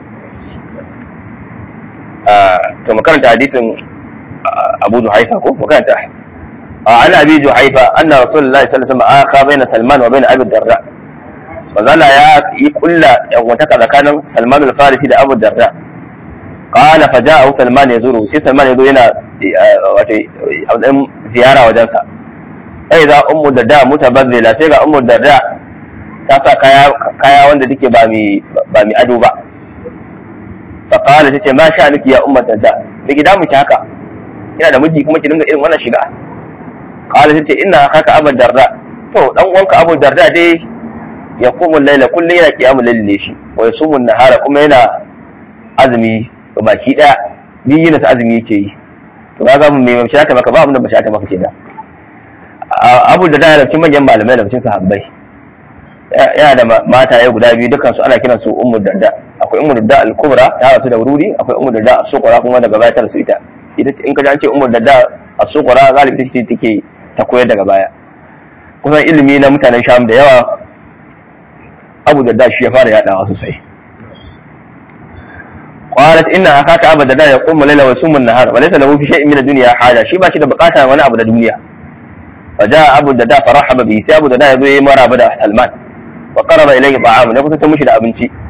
to makaranta hadisin Abu Juhaifa ko makaranta an Abi Juhaifa anna Rasulullahi sallallahu alaihi wasallam aka baina Salman wa baina Abi Darda manzala ya yi kulla yan wata tsakanin Salman al-Farisi da Abu Darda qala fa ja'a Salman yazuru sai Salman yazo yana wato ziyara wajensa sai za ummu darda mutabazzila sai ga ummu darda ta sa kaya kaya wanda take ba mi ba mi ado ba faƙala ta ce ma sha nufi ya umar darda da gida mu haka ina da miji kuma ki dinga irin wannan shiga ƙala ta ce ina haka abu darda to dan uwanka abu darda dai ya kumun laila kullum yana kiyamun lalle shi wa ya sumun nahara kuma yana azumi baki daya biyu na azumi yake yi to ga ga mai mace ta maka ba abin da mace ta maka kenan abu darda yana cikin manyan malamai da cikin sahabbai yana da mataye guda biyu dukkan su ana kiran su ummu darda akwai ummu darda al-kubra ta rasu da wururi akwai ummu darda as-suqra kuma daga baya ta rasu ita ita in ka ji an ce ummu darda as-suqra galibi ita ce take ta koyar daga baya kusan ilimi na mutanen sham da yawa abu darda shi ya fara yadawa sosai qalat inna akaka abu darda ya qumma layla wa yusummu an-nahar wa laysa lahu fi shay'in min ad-dunya haja shi ba shi da bukata wani abu da duniya فجاء أبو الدرداء فرحب به سي أبو الدرداء يزوي مرابة سلمان وقرب إليه طعام نقص تمشي لأبنتي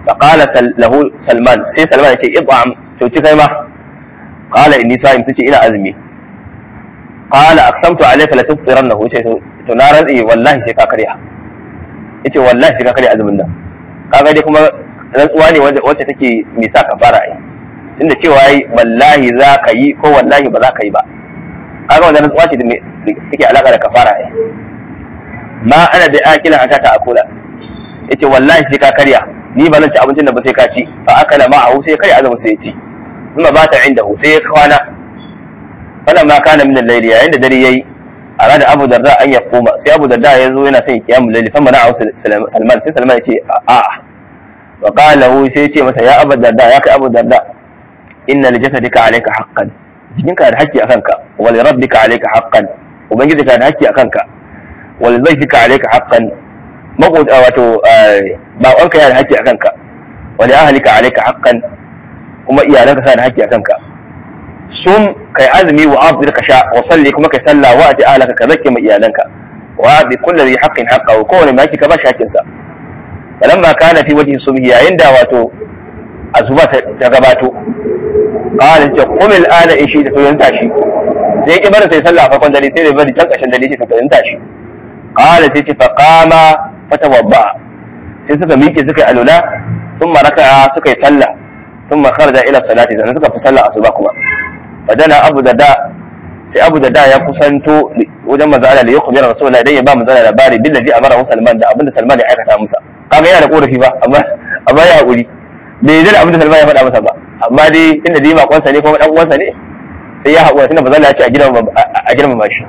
فقال سل له سلمان سي سلمان يقول اطعم to ci kai ma qala inni sa'im tace ina azumi qala aqsamtu alayka la tuftirannahu ce to na rantsi wallahi sai ka karya yace wallahi sai ka karya azumin nan kaga dai kuma rantsuwa ne wacce take me sa ka fara yi tunda cewa yi wallahi za ka yi ko wallahi ba za ka yi ba kaga wannan rantsuwa ce da take alaka da kafara yi ma ana da akila haka ta akula yace wallahi sai ka karya ni ba zan ci abincin da ba sai ka ci fa akala ma'ahu sai karya azumin sai ya ci kuma ba ta inda sai ya kwana wannan ma kana min al-layli yayin da dare yayi arada Abu Darda an ya koma sai Abu Darda ya zo yana son kiyamul layli fa mana Salman sai Salman ya ce a wa qala hu sai ya ce masa ya Abu Darda ya kai Abu Darda inna li jasadika alayka haqqan jikinka da haƙƙi akan ka wa li rabbika alayka haqqan ubangijinka da haƙƙi akan ka wa li dhayfika alayka haqqan maƙota wato baƙonka yana da haƙƙi akan ka wa li ahlika alayka haqqan kuma iyalanka suna da haƙƙi akan ka sun kai azumi wa afdir ka sha wa salli kuma kai salla wa ati ahlaka ka zakke ma iyalanka wa bi kulli dhi haqqin haqqahu kowane mai ka ba shi haƙƙin sa falamma kana fi wajhi subhi yayin da wato azuba ta gabato qala ta qum al ana in shi da to yanta shi sai ki bar sai sallah farkon dare sai da bari can kashin dare shi to yanta shi qala sai ce fa qama fatawadda sai suka miƙe suka yi alula thumma raka'a suka yi sallah thumma kharaja ila salati sannan suka fi sallah asuba kuma fadana abu da da sai abu da da ya kusanto wajen manzo Allah da ya kubira rasulullah idan ya ba manzo Allah labari bil ladhi amara Salman da abinda Salman ya aikata musa kaga yana da korafi ba amma amma ya hakuri bai yi abinda Salman ya faɗa masa ba amma dai inda dai makonsa ne kuma dan uwansa ne sai ya haƙura tunda manzo Allah ya ce a gidan a girmama shi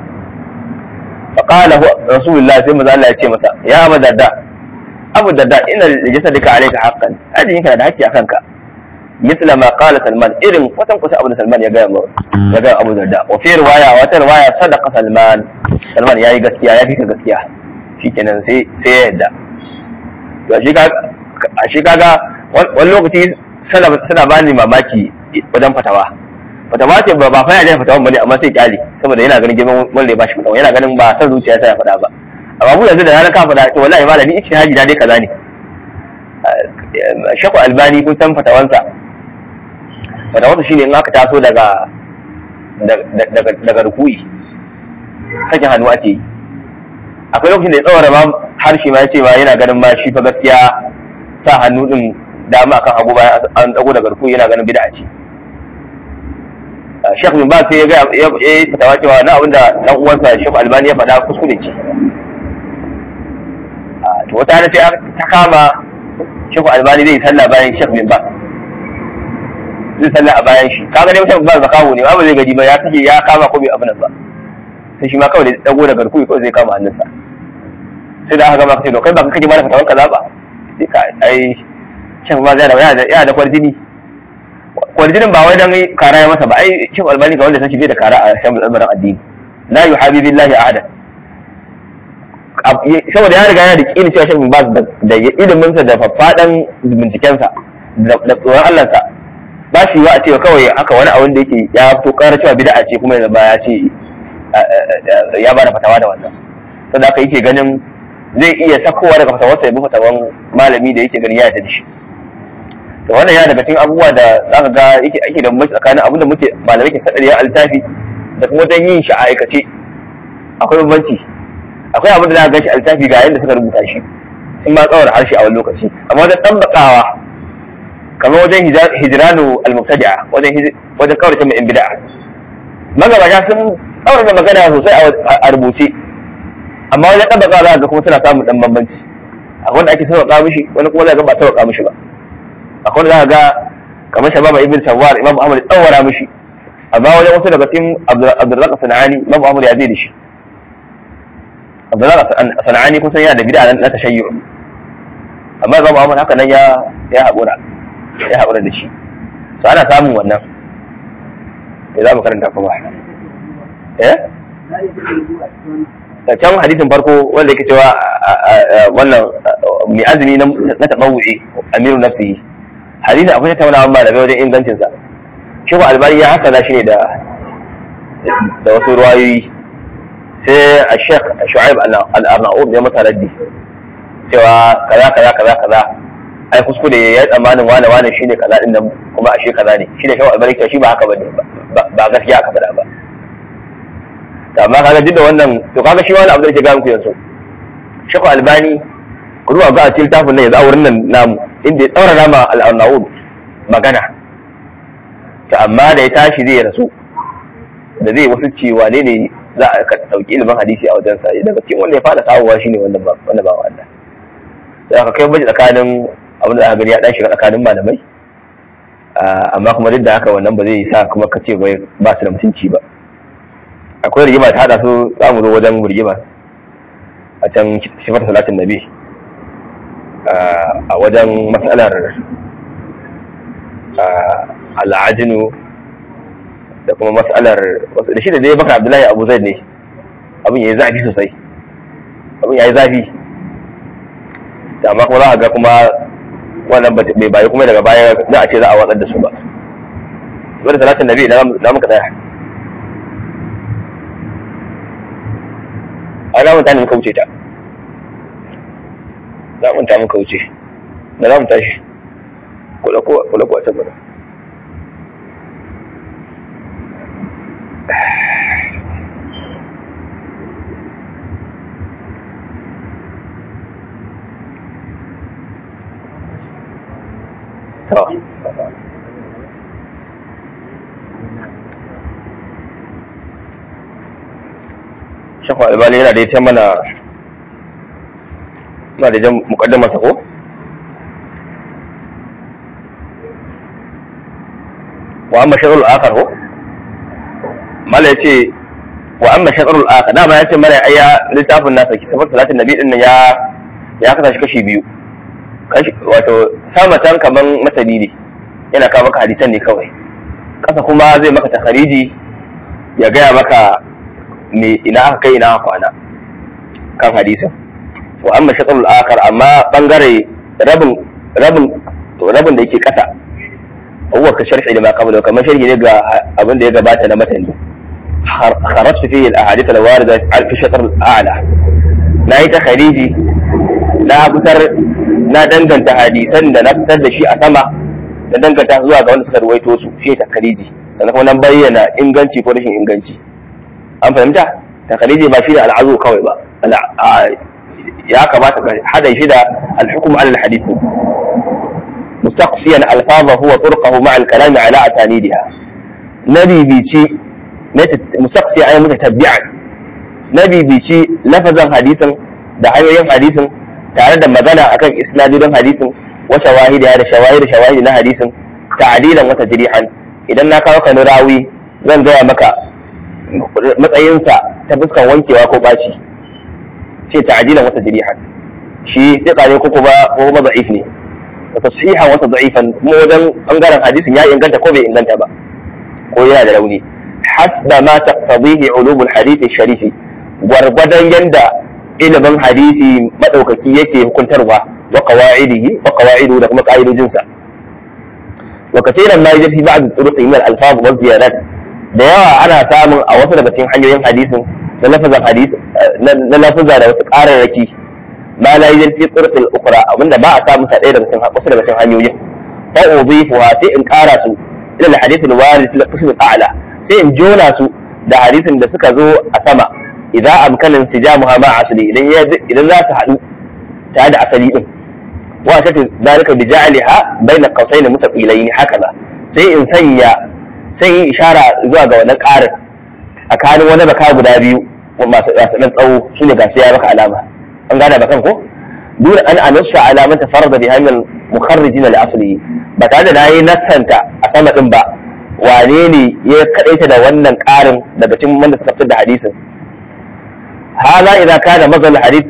فقال هو رسول الله sai manzo Allah ya ce masa ya Abu Darda Abu Darda inna jasadika alayka haqqan ajin kana da haƙƙi akan ka مثل ما قال سلمان إذن فتن قصة أبو سلمان يا جاي يا جاي أبو الدرداء وفي رواية وفي رواية صدق سلمان سلمان يا يغسكيا يا فيك غسكيا shi kenan sai sai ya yadda to a shi kaga wani lokaci suna ba ni mamaki wajen fatawa fatawa ce ba fa ya fatawa bane amma sai kyale saboda yana ganin girman wanda ya bashi fatawa yana ganin ba san zuciya sai ya faɗa ba amma mu yanzu da ranar ka faɗa to wallahi malami ichi haji da dai kaza ne shakku albani kun san fatawansa fatawansa shine in aka taso daga daga rukuyi sakin hannu ake yi akwai lokacin da ya tsawara ma harshe ma ya ce ma yana ganin ma shi fa gaskiya sa hannu din dama akan hagu bayan an dago daga rukuyi yana ganin bid'a ce Sheikh bin Baz sai ya ga ya yi fatawa cewa na abinda dan uwansa Sheikh Albani ya faɗa kuskure ce to wata rana sai ta kama Sheikh Albani zai sallah bayan Sheikh bin Baz zai sallah a bayan shi kaga dai mutum ba zakawo ne ba zai gaji ba ya kace ya kama ko bai abin nan ba sai shi ma kawai da dago daga garkuwi kawai zai kama hannunsa sai da aka gama kace to kai ba ka kaje mana fatawan kaza ba sai ka ai Sheikh ba zai da yana da kwarjini kwarjinin ba wai dan kara ya masa ba ai Sheikh Albani ga wanda san shi bai da kara a shan al'amarin addini la yuhabibillahi ahada saboda ya riga yana da kini cewa Sheikh Baz da iliminsa da faffadan bincikensa da tsoron Allahnsa ba shi wa a cewa kawai haka wani abin da yake ya fito ƙara cewa bid'a ce kuma yanzu ba ya ce ya ba da fatawa da wannan saboda haka yake ganin zai iya sakowa daga fatawarsa ya bi fatawan malami da yake ganin ya yarda da shi to wannan ya daga cikin abubuwa da zaka ga yake ake da bambanci tsakanin abin da muke malamai ke sadar ya altafi da kuma dan yin shi a aikace akwai bambanci akwai abin da za ka gashi altafi ga yadda suka rubuta shi sun ma tsawar harshe a wani lokaci amma wajen ɗabbakawa kamar wajen hijiranu al-mubtadi'a wajen wajen kaurace mai bid'a magabata sun tsawar da magana sosai a rubuce amma wajen ɗabbakawa za ka ga kuma suna samun ɗan bambanci akwai wanda ake sauƙa mishi wani kuma za ka ba sauƙa mishi ba akwai wanda za ka ga kamar shababa ibn sawar imam ahmad tsawara mishi amma wajen wasu daga cikin abdurrazzaq sanani imam ahmad ya zai da shi abdullah sana'ani kun san yana da bid'a na tashayyu amma Imam Ahmad haka nan ya ya haƙura ya haƙura da shi so ana samun wannan ya za mu karanta kuma eh da can hadisin farko wanda yake cewa wannan mai azumi na tabawu'i amiru nafsihi hadisin akwai tattaunawa malamai wajen ingancinsa shi ko albani ya hasana shi ne da da wasu ruwayoyi sai a shek shu'aib al-arnaud ya masa raddi cewa kaza kaza kaza kaza ai kuskure ya tsammanin wane wane shine kaza din nan kuma ashe kaza ne shine shawar albarka shi ba haka bane ba gaskiya aka faɗa ba amma kaga duk da wannan to kaga shi wani abu da yake ga muku yanzu shaku albani ku zuwa ga a cikin tafin nan yanzu a wurin nan namu inda ya tsaura nama al'arnaud magana to amma da ya tashi zai rasu da zai wasu cewa ne ne za a ɗauki ilimin hadisi a wajensa daga cikin wanda ya fara kawowa shine wannan ba wannan ba wanda sai aka kai baje tsakanin abin da aka gani ya dan shiga tsakanin malamai amma kuma duk da haka wannan ba zai sa kuma ka ce ba su da mutunci ba akwai rigima ta hada su za mu zo wajen rigima a can sifar salatin nabi a wajen matsalar al'ajinu da kuma matsalar da shi da dai baka abdullahi abu zai ne abin ya yi zafi sosai abin ya yi zafi amma kuma za a ga kuma wannan bai bayi kuma daga baya za a ce za a watsar da su ba wani salatin nabi na muka tsaya a zamun ta ne muka wuce ta zamun ta muka wuce da zamun tashi kula ko a can mana to shafa albani yana da ya mana na da jan mukaddama sa ko wa amma shar'ul akhar ko mala yace wa amma shar'ul akhar dama yace mana ayya littafin nasa ki sifar salatin nabi din ya ya kasa shi kashi biyu kashi wato sama can kaman masani ne yana kawo maka hadisan ne kawai kasa kuma zai maka takhariji ya gaya maka me ina aka kai ina aka kwana kan hadisin wa amma shatrul akhar amma bangare rabin rabin rabin da yake kasa huwa ka sharhi da ma qabla kamar sharhi ne ga abin da ya gabata na matani kharajtu fihi al ahadith al warida fi shatr al a'la na yi takhariji na fitar na danganta hadisan da na fitar da shi a sama da danganta zuwa ga wanda suka ruwaito su shi takhariji sannan kuma nan bayyana inganci ko rashin inganci an fahimta takalidi ba shi da al'azu kawai ba ya kamata ka hada shi da al-hukm ala al-hadith mustaqsiyan alfazahu wa turqahu ma'a al-kalam ala asanidiha nabi bici mustaqsiyan ay mutatabbi'an nabi bici lafazan hadisin da hanyoyin hadisin tare da magana akan isnadin hadisin wa shawahidi da shawahidi shawahidi na hadisin ta'dilan wa tajrihan idan na kawo ka rawi zan gaya maka matsayinsa ta fuskan wankewa ko baci ce ta'dilan wata jirihan shi tika ne ko kuma ko kuma da'if ne wa tasihan wata da'ifan kuma wajen bangaren hadisin ya inganta ko bai inganta ba ko yana da rauni hasba ma taqtadihi ulumul hadith sharifi gwargwadon yanda ilimin hadisi madaukaki yake hukuntarwa wa qawaidihi wa qawaidu da kuma ka'idojinsa wa katiran ma yaji fi ba'd turuqi min al-alfaz wa ziyadat da yawa ana samun a wasu daga cikin hanyoyin hadisin na lafazan hadisi na lafaza da wasu ƙararraki ma la yi fi tsirfil ukra abinda ba a samu sa ɗaya daga cikin wasu daga cikin hanyoyin fa udhifuha sai in ƙara su ila al-hadith al-warid fil qism al-a'la sai in jona su da hadisin da suka zo a sama idan amkanin sijamuha ma asli idan idan za su haɗu tare da asali din wa ta dalika bi ja'aliha bayna qausayn mutaqilayn hakaza sai in sanya sai yi ishara zuwa ga wannan ƙarin tsakanin wani baka guda biyu masu ɗan tsawo su ne gasu ya maka alama an gane bakan ko duk an anusa alaman ta farda bi hanyar mukharrijina li asli ba tare da nayi nassanta a sama din ba wane ne ya kadaita da wannan ƙarin daga cikin wanda suka fitar da hadisin hada idan kana mazal hadith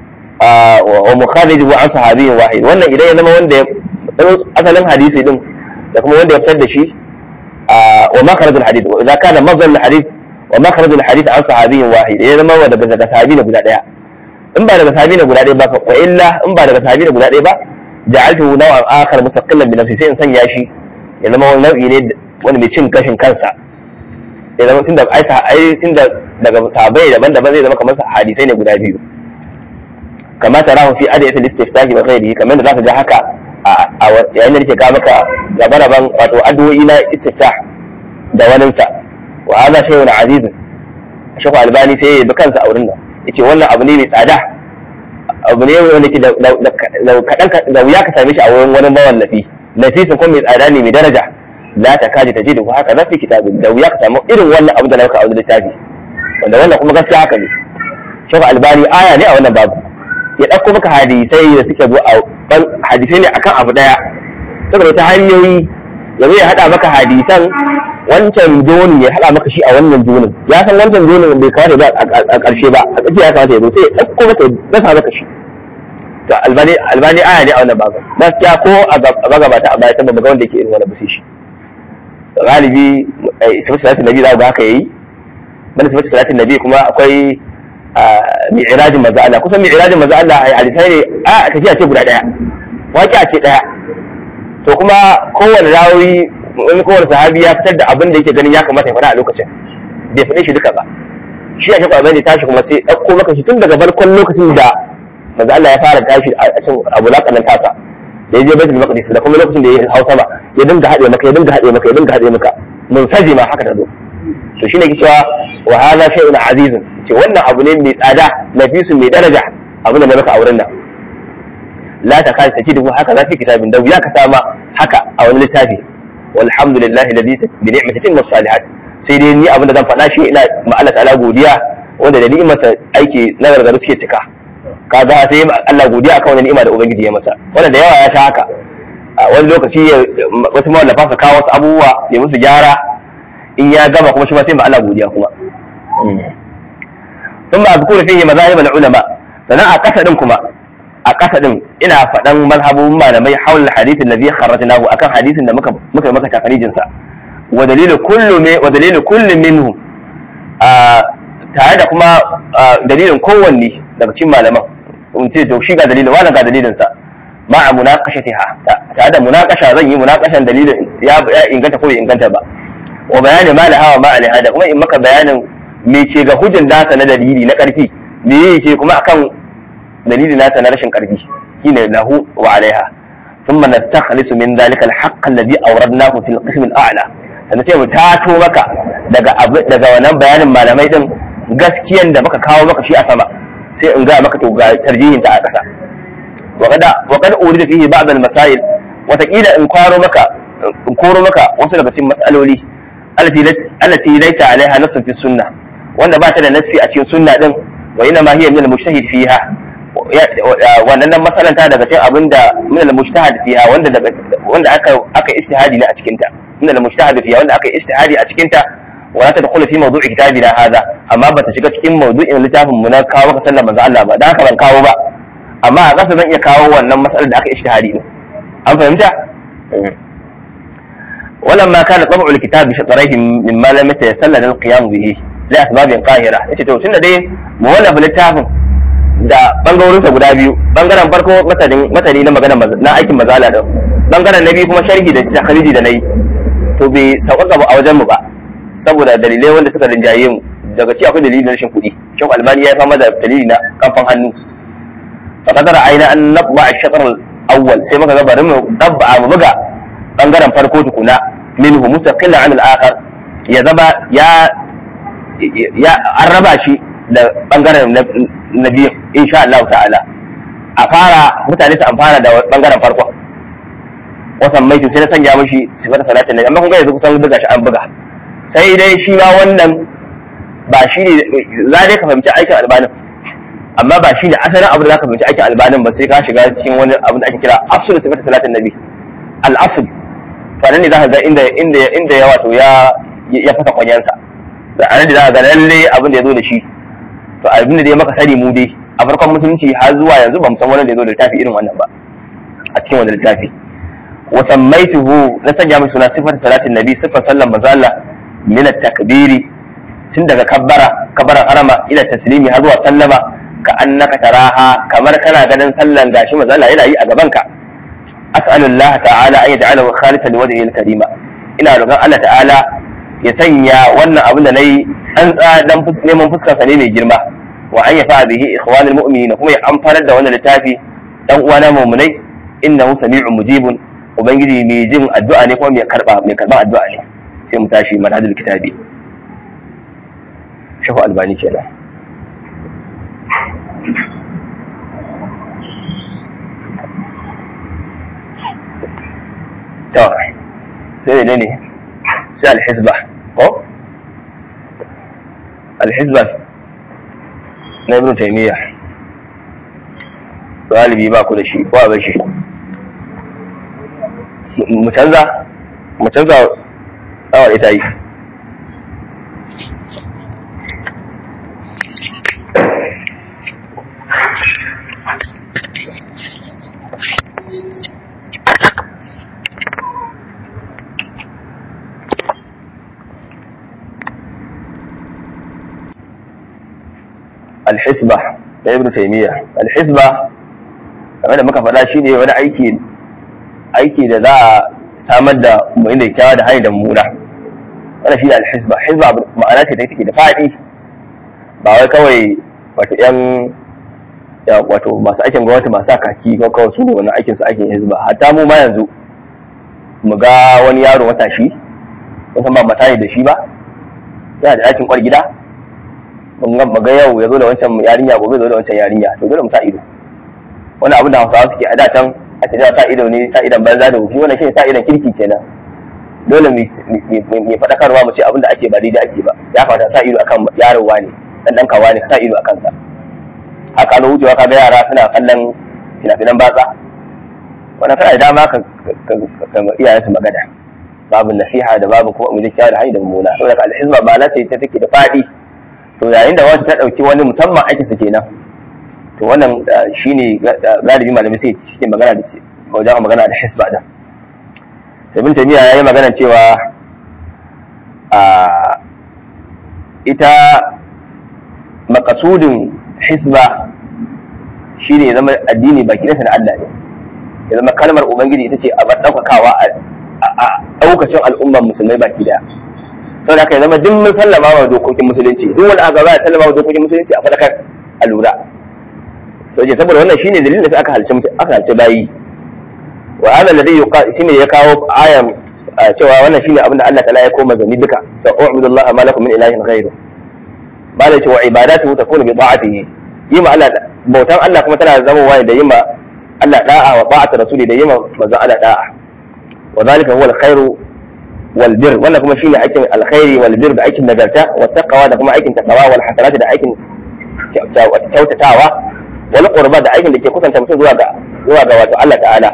wa mukharrij wa an sahabiyyin wahid wannan idan ya zama wanda asalin hadisi din da kuma wanda ya fitar da shi ومخرج الحديث واذا كان مصدر الحديث ومخرج الحديث عن صحابي واحد اذا ما هو daga sahabi ne guda daya in ba daga sahabi ne guda daya ba ko illa in ba daga sahabi ne guda daya ba ja'altu naw'an akhar mustaqillan bi nafsi sai in sanya shi ya zama wani nau'i ne wani mai cin gashin kansa ya zama tunda ai ai tunda daga sahabbai daban-daban zai zama kamar hadisai ne guda biyu kama tarahu fi adiyat al-istiftahi wa ghairihi kamar da zaka ga haka a yayin da nake ga maka gaba-gaban wato addu'o'i na istiftah da waninsa wa hadha shay'un azizun shaku albani sai ya bi kansa a wurin nan yace wannan abu ne mai tsada abu ne wanda ke da kadan da wuya ka same shi a wurin wani mawallafi nafisin kuma mai tsada ne mai daraja la ta kaji ta jidu haka za fi kitabin da wuya ka samu irin wannan abu da nauka a wani littafi wanda wannan kuma gaskiya haka ne shaku albani aya ne a wannan babu ya ɗauko maka hadisai da suke zo a hadisai ne akan abu daya saboda ta hanyoyi ya ya haɗa maka hadisan wancan jonin ya haɗa maka shi a wannan jonin ya san wancan jonin bai kamata ba a ƙarshe ba a ƙarshe ya kamata ya zo sai ya ɗauko maka ya dasa maka shi to albani albani aya ne a wannan babu gaskiya ko a magabata a baya san ba ga wanda yake irin wannan ba sai shi galibi sifatu salatin nabi za ga haka yayi banda sifatu salatin nabi kuma akwai mi'rajin manzo Allah kusan mi'rajin manzo Allah hadisai ne a tafiya ce guda daya waƙi ce daya to kuma kowane rawi wani kowane sahabi ya fitar da abin da yake ganin ya kamata ya faɗa a lokacin bai faɗe shi duka ba shi a shafa zai tashi kuma sai ɗauko maka shi tun daga farkon lokacin da manzo Allah ya fara tashi a cikin abu laƙanan tasa da ya je baitul maqdis da kuma lokacin da ya hausa ba ya dinga haɗe maka ya dinga haɗe maka ya dinga haɗe maka mun saji ma haka ta zo to shine ke cewa wa hadha shay'un azizun ce wannan abu ne mai tsada nafisun mai daraja abin da na maka a wurin nan la ta kai tajidu haka za fi kitabin da ya ka sama haka a wani littafi walhamdulillahi alladhi bi ni'mati timmu salihat sai dai ni abin da zan faɗa shi ina ma Allah ta'ala godiya wanda da ni'imarsa aiki na gargaru suke cika kaga sai Allah godiya akan wannan ni'ima da ubangiji ya masa wanda da yawa ya ta haka a wani lokaci wasu mawallafa su kawo wasu abubuwa ya musu gyara in ya gama kuma shi ma sai ma Allah godiya kuma ثم أذكر فيه مذاهب العلماء sannan a ƙasa ɗin kuma a ƙasa ɗin ina faɗan mazhabun malamai haul hadithin da zai kharrajnahu akan hadisin da muka muka maka takarijin sa wa dalilu kullu me wa dalilu kullu minhu a tare da kuma dalilin kowanne daga cikin malaman in ce to shi ga dalilin wala ga dalilin sa ma a munaqashatiha tare da munaqasha zan yi munaqashan dalilin ya inganta ko bai inganta ba wa bayani ma la hawa ma alaiha da kuma in maka bayanin me ke ga hujjan nasa na dalili na ƙarfi me yake kuma akan dalili nasa na rashin ƙarfi shine lahu wa alaiha thumma nastakhlisu min dhalika al-haqq alladhi awradnahu fil qism al-a'la sannan sai mu tato maka daga daga wannan bayanin malamai din gaskiyan da muka kawo maka shi a sama sai in ga maka to ga tarjihin ta a ƙasa wa kada wa kada urida fihi ba'd al-masail wataƙila in kwaro maka in koro maka wasu daga cikin mas'aloli allati laysa alaiha nassun fi sunnah wanda ba ta da nassi a cikin sunna din wa ina ma hiya min al-mujtahid fiha wannan nan masalanta daga cikin abinda min al-mujtahid fiha wanda daga wanda aka aka istihadi ne a cikin ta min al-mujtahid fiha wanda aka istihadi a cikin ta wala ta dakhulu fi mawdu'i kitabina hadha amma bata shiga cikin mawdu'in littafin mu na kawo maka sallar manzo Allah ba dan haka ban kawo ba amma a kasa zan iya kawo wannan masalar da aka istihadi ne an fahimta ولما كان طبع الكتاب بشطريه مما لم يتيسر لنا القيام به da asbabin qahira yace to tunda dai mu wallafa littafin da bangarorin sa guda biyu bangaren farko matanin matani na magana na aikin mazala da bangaren na biyu kuma sharhi da takhriji da nayi to bai sauƙaƙa a wajen mu ba saboda dalilai wanda suka rinjaye mu daga ci akwai dalilin rashin kuɗi shin albani ya fama da dalili na kamfan hannu fa kadara aina an nabba ash-shatr al-awwal sai muka ga bari mu dabba mu buga bangaren farko tukuna minhu mustaqillan an al-akhar ya zama ya ya an raba shi da bangaren na biyu insha Allah ta'ala a fara mutane su amfana da bangaren farko wasan mai sai na sanya mishi sifar salatin nabi amma kun ga yanzu kusan buga shi an buga sai dai shi ma wannan ba shi ne za dai ka fahimci aikin albanin amma ba shi ne asalin abu da za ka fahimci aikin albanin ba sai ka shiga cikin wani abu da ake kira asul sifar salatin nabi al-asul to nan ne za ka ga inda inda inda ya wato ya ya fata kwanyansa da anan da za ga lalle abin da ya zo da shi to abin da dai maka sani mu dai a farkon musulunci har zuwa yanzu ba mu san wani da ya zo da littafi irin wannan ba a cikin wannan littafi wa sammaituhu na sanya mai suna sifar salatin nabi sifar sallan manzo Allah min at-takbiri tun daga kabbara kabbaran harama ila taslimi har zuwa sallama ka annaka taraha kamar kana ganin sallan gashi manzo Allah yana yi a gaban ka as'alullah ta'ala an yaj'alahu khalisan liwajhihi al-karima ina roƙon Allah ta'ala ya sanya wannan abin da nayi tsantsa dan neman fuskar sa ne mai girma wa an yafa bihi ikhwanul mu'minin kuma ya amfanar da wannan littafi dan uwana mu'minai innahu sami'un mujibun ubangiji mai jin addu'a ne kuma mai karba mai karban addu'a ne sai mu tashi manhajul kitabi shafu albani kenan to sai ne ne sai alhizba ko alhizba na ibn taymiya galibi ba ku da shi ko a bar shi mu canza mu canza awar ita yi alhisba da ibn taymiya alhisba kamar da muka faɗa shi ne wani aiki aiki da za a samar da mai da kyawa da hanyar da muna wannan shi ne alhisba hisba ma'ana ce ta take da faɗi ba wai kawai wato yan ya wato masu aikin gwamnati masu kaki ko kawai su ne wani aikin su aikin hisba hatta mu ma yanzu mu ga wani yaro matashi wasan ba mata ne da shi ba yana da aikin kwar gida mu ga yau ya zo da wancan yarinya gobe zo da wancan yarinya to dole mu sa ido wani abu da hausawa suke a da can a ta sa ido ne sa idan banza da wufi wannan shi sa idan kirki kenan dole mu faɗakarwa mu ce abin da ake ba daidai ake ba ya fata sa ido akan yarowa ne dan dan kawa ne sa ido akan sa haka na wucewa kaga yara suna kallon fina-finan batsa wannan kana da dama ka ka iyayen su magana babu nasiha da babu kuma mu da da hanyar da mummuna saboda alhizba ba la ce ta take da faɗi to yayin da wata ta ɗauki wani musamman aikinsa kenan to wannan shine galibi malamai sai cikin magana da ce wajen magana da hisba da ibn taymiya yayi magana cewa a ita makasudin hisba shine ya zama addini baki nasa na Allah ne ya zama kalmar ubangiji ita ce a ɗaukakawa a ɗaukacin al'ummar musulmai baki daya sau da ya zama duk mun sallama wa dokokin musulunci duk wani aka ya sallama wa dokokin musulunci a fadakar a lura sau saboda wannan shine dalilin da aka halce aka halce bayi wa hada alladhi yuqa shine ya kawo ayan cewa wannan shine abin da Allah ta'ala ya koma gani duka ta u'budullaha ma lakum min ilahin ghayru ba da cewa ibadatu takunu bi ta'atihi yi ma Allah bautan Allah kuma tana zama wani da yi ma Allah da'a wa ta'atu rasuli da yi ma manzon Allah da'a wa zalika huwa al-khairu wal bir wannan kuma shine aikin alkhairi wal bir da aikin nagarta wa taqwa da kuma aikin taqwa wal hasanati da aikin kyautatawa wal qurba da aikin da ke kusanta mutum zuwa ga zuwa ga wato Allah ta'ala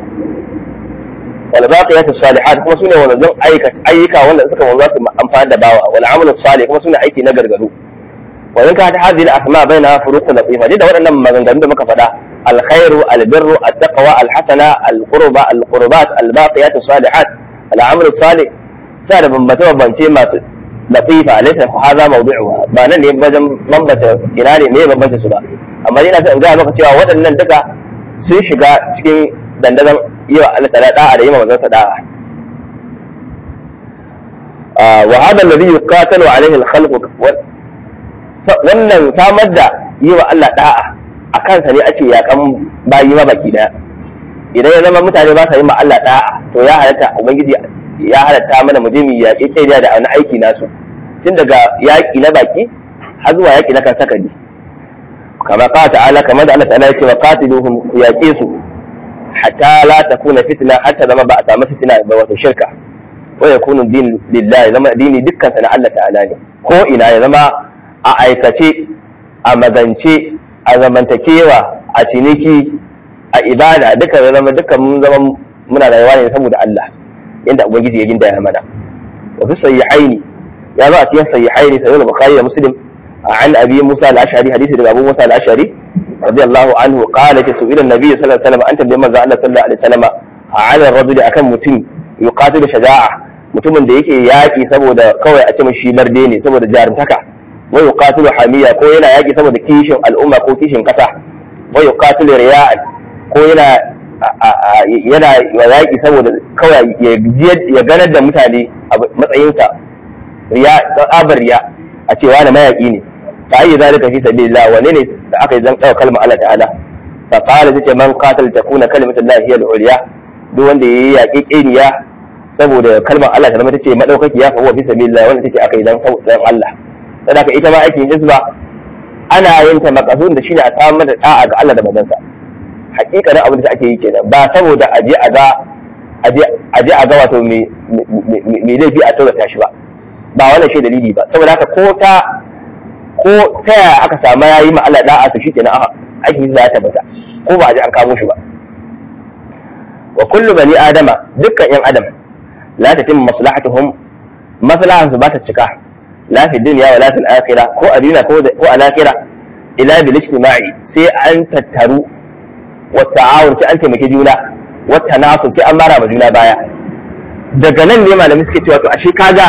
wal baqiyatu salihat kuma sune wannan ayyuka ayyuka wanda suka wanzu su amfani da bawa wal amalu salih kuma sune aiki na gargado wa in ka ta hadhihi al asma baina furuq latifa da waɗannan maganganun da muka faɗa الخير البر التقوى الحسنة القربة القربات الباقيات الصالحات العمل الصالح سأل بمبتة وبنتي ما لطيفة ليس هذا موضوعها ba nan ne wajen bambata ina ne me bambanta su ba amma ina son ga maka cewa waɗannan duka sun shiga cikin dandazon yi wa Allah ta'ala da'a da yi wa manzon sa da'a wa hada alladhi yuqatalu alayhi al-khalq wannan samar da yi wa Allah da'a a kansa ne ake yakan bayi ma baki daya idan ya zama mutane ba sa yi ma Allah da'a to ya halatta ubangiji ya halatta mana mu je mu yaƙi kai da wani aiki nasu tun daga yaƙi na baki har zuwa yaƙi na kan sakari kama qala ta'ala kamar da Allah ta'ala ya ce wa qatiluhum ku yaƙe su hatta la takuna fitna hatta zama ba a samu fitna ba wato shirka wa yakunu din lillahi zama dini dukkan sa na Allah ta'ala ne ko ina ya zama a aikace a magance a zamantakewa a ciniki a ibada duka ya zama dukkan mun zama muna rayuwa ne saboda Allah inda ubangiji ya ginda ya mana wa fi sahihaini ya zo a cikin sahihaini sahih al-bukhari da muslim an abi musa al-ash'ari hadisi daga abu musa al-ash'ari radiyallahu anhu qala ta su'ila an-nabi sallallahu alaihi wasallam anta bi manzo Allah sallallahu alaihi wasallam ala ar-rajul akan mutum yuqatilu shaja'a mutumin da yake yaki saboda kawai a ce mashi barde ne saboda jarumtaka wa yuqatilu hamiya ko yana yaki saboda kishin al'umma ko kishin kasa wa yuqatilu riya'an ko yana yana yaƙi saboda kawai ya ganar da mutane a matsayinsa riya tsabar riya a cewa na mayaƙi ne ta yi zalika fi sabilillah wane ne da aka yi zan ɗaga kalmar Allah ta'ala fa qala tace man qatal takuna kalimatullahi hiya al-ulya duk wanda yayi yaƙi ƙeniya saboda kalmar Allah ta zama tace madaukaki ya fa huwa fi sabilillah wanda tace aka yi dan dan Allah saboda ita ma aikin hizba ana yin ta makasudin da shine a samar da da'a ga Allah da manzansa hakikanin abin da ake yi kenan ba saboda aje a ga aje a ga wato me laifi a taurata shi ba ba wannan shi dalili ba saboda haka ko ta ko ta yaya aka samu yayi ma Allah da'a to shikenan aka ake yi za ta tabbata ko ba a ji an kamo shi ba wa kullu bani adama dukkan yan adam la tatim maslahatuhum maslahan su ba ta cika la fi dunya wa la fil akhirah ko a duniya ko ko a lahira ila bil ijtima'i sai an tattaru wa ta'awun sai an taimake juna wa tanasul sai an mara ma juna baya daga nan ne malamai suke cewa to ashe kaga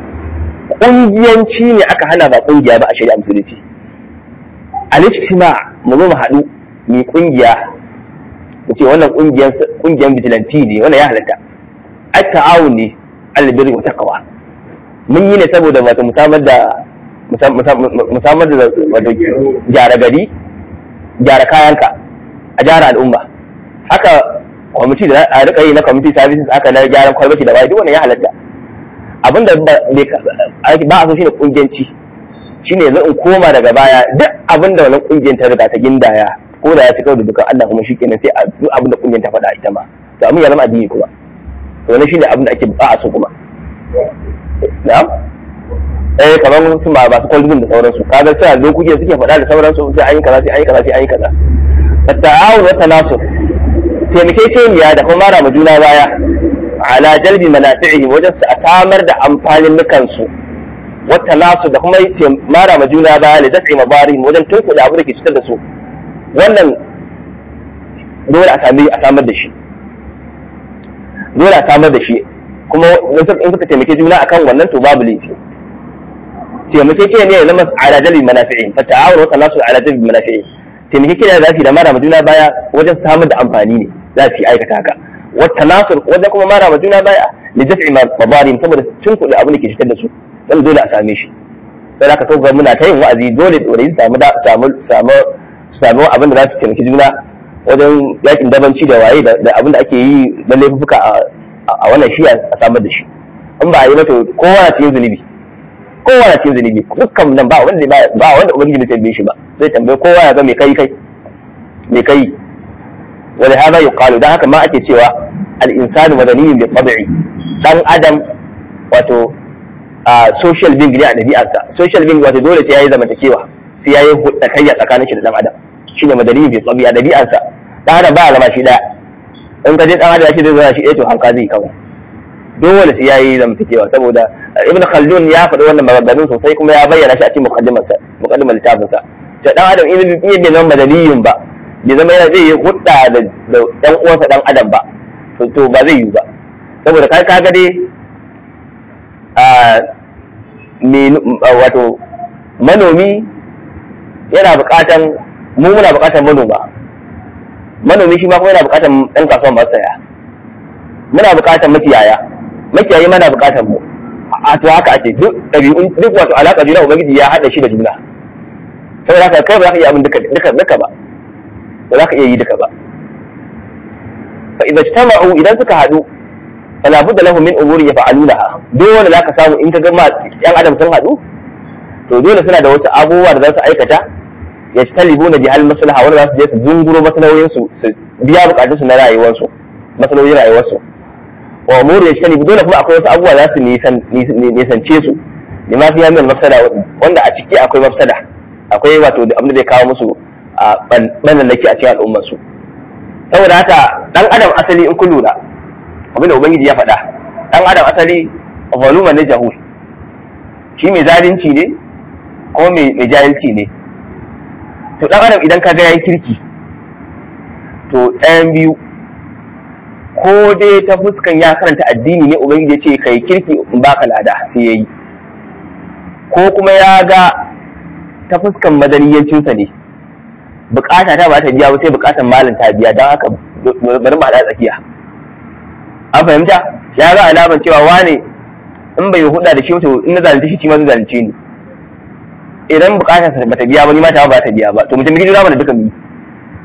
kungiyanci ne aka hana ba kungiya ba a shari'a musulunci al-ijtima mu zo mu haɗu mu kungiya mu ce wannan kungiyan kungiyan bijilanti ne wannan ya halatta at-ta'awun ne al-birri wa taqwa mun yi ne saboda wato musamman da musamman da wato gyara gari gyara kayanka a gyara al'umma haka kwamiti da a rika yi na kwamiti services haka na gyaran kwalbati da waye duk wannan ya halatta abinda ba a so shine kungiyanci shine yanzu in koma daga baya duk abinda wannan kungiyar ta riga ta gindaya ko da ya ci kawai da dukan Allah kuma shikenan sai a duk abinda kungiyar ta faɗa ita ma to abin ya zama addini kuma to wannan shine abinda ake ba a so kuma na'am eh kamar su ma masu kwalbin da sauransu kaga sai lokutan suke faɗa da sauransu sai an yi kaza sai an yi kaza sai an yi kaza at-ta'awun wa tanasur taimakekeniya da kuma mara ma juna baya ala jalbi manafi'ihim wajen su a samar da amfanin nukansu wata nasu da kuma mara ma juna baya da dafi mabarihim wajen tunkuɗe abu da ke cutar da su wannan dole a sami a samar da shi dole a samar da shi kuma in suka taimake juna akan wannan to babu laifi taimakekeniya ya zama ala jalbi manafi'ihim fa ta'awun wata nasu ala jalbi manafi'ihim taimakekeniya za su yi da mara ma juna baya wajen samar da amfani ne za su yi aikata haka wata nasur wajen kuma mara ma juna baya da daf'i mabarim saboda cin kuɗi abin da ke fitar da su dan dole a same shi sai da ka kawo muna ta yin wa'azi dole dole su samu samu samu samu abin da za su taimaki juna wajen yakin dabanci da waye da abin da ake yi na laifuka a wannan shiya a samar da shi in ba a yi mata kowa na cikin zunubi kowa na cikin zunubi dukkan nan ba wanda ba wanda ubangiji bai tambaye shi ba zai tambaye kowa ya ga me kai kai me kai ولهذا يقال ده haka ma ake cewa al-insanu madaniyun bi tab'i dan adam wato social being ne a dabi'arsa social being wato dole sai yayi zamantakewa sai yayi hudakayya tsakanin shi da dan adam shine madaniyun bi tab'i a dabi'arsa dan adam ba zama shi daya in ka je dan adam shi zai zama shi ɗaya to hanka zai kawai dole sai yayi zamantakewa saboda ibn khaldun ya faɗi wannan maganganun sosai kuma ya bayyana shi a cikin muqaddimarsa muqaddimar littafinsa to dan adam in bai zama madaniyun ba bai zama yana zai yi hudda da dan uwansa dan adam ba to ba zai yi ba saboda kai kaga dai a wato manomi yana buƙatan mu muna buƙatan manoma manomi shi ma kuma yana buƙatan ɗan kasuwan masu saya muna buƙatan makiyaya makiyayi mana buƙatan mu a to haka ake duk ɗabi'un duk wato alaƙa juna ubangiji ya haɗa shi da juna saboda haka kai ba za ka iya abin duka duka ba ba za ka iya yi duka ba fa idan ijtama'u idan suka haɗu fala budda lahum min umuri yaf'alunaha dole za ka samu in ka ga yan adam sun haɗu to dole suna da wasu abubuwa da za su aikata ya ci talibuna bi hal maslaha wanda za su je su dunguro maslahoyin su su biya bukatun su na rayuwar su maslahoyin rayuwar su wa umuri ya ci dole kuma akwai wasu abubuwa za su nisance su lima fiya min mafsada wanda a ciki akwai mafsada akwai wato abin da zai kawo musu a ɓannanaki a cikin al'ummarsu saboda haka ɗan adam asali in kun lura abinda ubangiji ya faɗa ɗan adam asali volume ne jahul shi mai zalunci ne ko mai jahilci ne to ɗan adam idan ka ga yayi kirki to ɗayan biyu ko dai ta fuskan ya karanta addini ne ubangiji ya ce kai kirki in baka lada sai yayi ko kuma ya ga ta fuskan madaniyancinsa ne bukata ta ba ta biya ba sai bukatan malin ta biya don haka bari mu haɗa tsakiya an fahimta ya ga alaman cewa wane in bai huda da shi to in na zalunce shi shi ma zai zalunce ni idan bukatar sa bata biya ba ni ma ta ba ta biya ba to mutum gidi zama da duka mu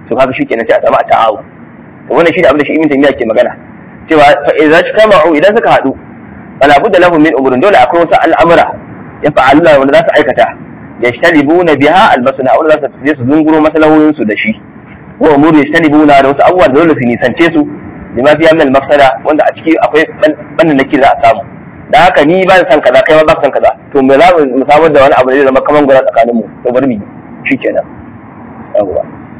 to kaga shi kenan sai a samu a ta'awu to wannan shi da abin da shi ibn taymiya ke magana cewa fa idza tama'u idan suka haɗu fala budda lahum min umurin dole akwai wasu al'amura ya fa'aluna wanda za su aikata yajtanibuna biha albasna wanda za su je su zunguro maslahohin su da shi wa umuru yajtanibuna da wasu abubuwan dole su nisance su lima fiya min al-mafsada wanda a ciki akwai bannan nake za a samu da haka ni ba san kaza kai ma ba san kaza to me za mu samar da wani abu da zai zama kaman gura tsakanin mu to bari mu shikenan yawwa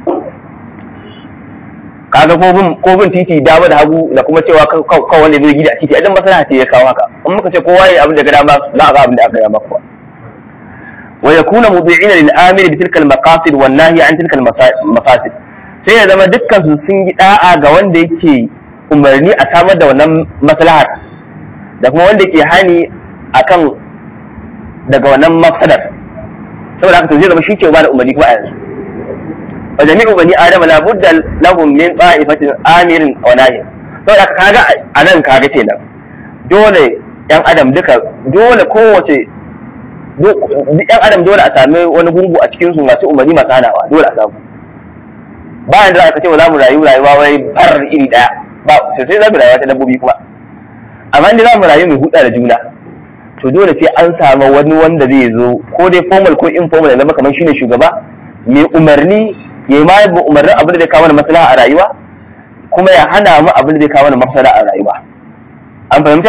kaga ko bin ko bin titi dama da hagu da kuma cewa kan wanda zai gida a titi idan maslaha ce ya kawo haka in muka ce kowa ya abin da ga dama za a ga abin da aka dama kuwa wa yakuna mudi'ina lil amir bi tilka al maqasid wan nahi an tilka al mafasid sai ya zama dukkan su sun yi da'a ga wanda yake umarni a samar da wannan maslahar da kuma wanda ke hani akan daga wannan mafsadar saboda haka to zai zama shi ke ba da umarni kuma a yanzu wa jami'u bani adam la budda lahum min ta'ifatin amirin wa nahi saboda haka kaga anan kaga kenan dole yan adam duka dole kowace yan adam dole a sami wani gungu a cikin su masu umarni masu hanawa dole a samu bayan da aka ce wa za mu rayu rayuwa wai bar iri daya ba sosai za mu rayuwa ta dabbobi kuma amma inda za mu rayu mai huda da juna to dole sai an samu wani wanda zai zo ko dai formal ko informal ya zama kamar shine shugaba mai umarni ya ma yi umarnin abin da zai kawo mana maslaha a rayuwa kuma ya hana mu abin da zai kawo mana mafsada a rayuwa an fahimta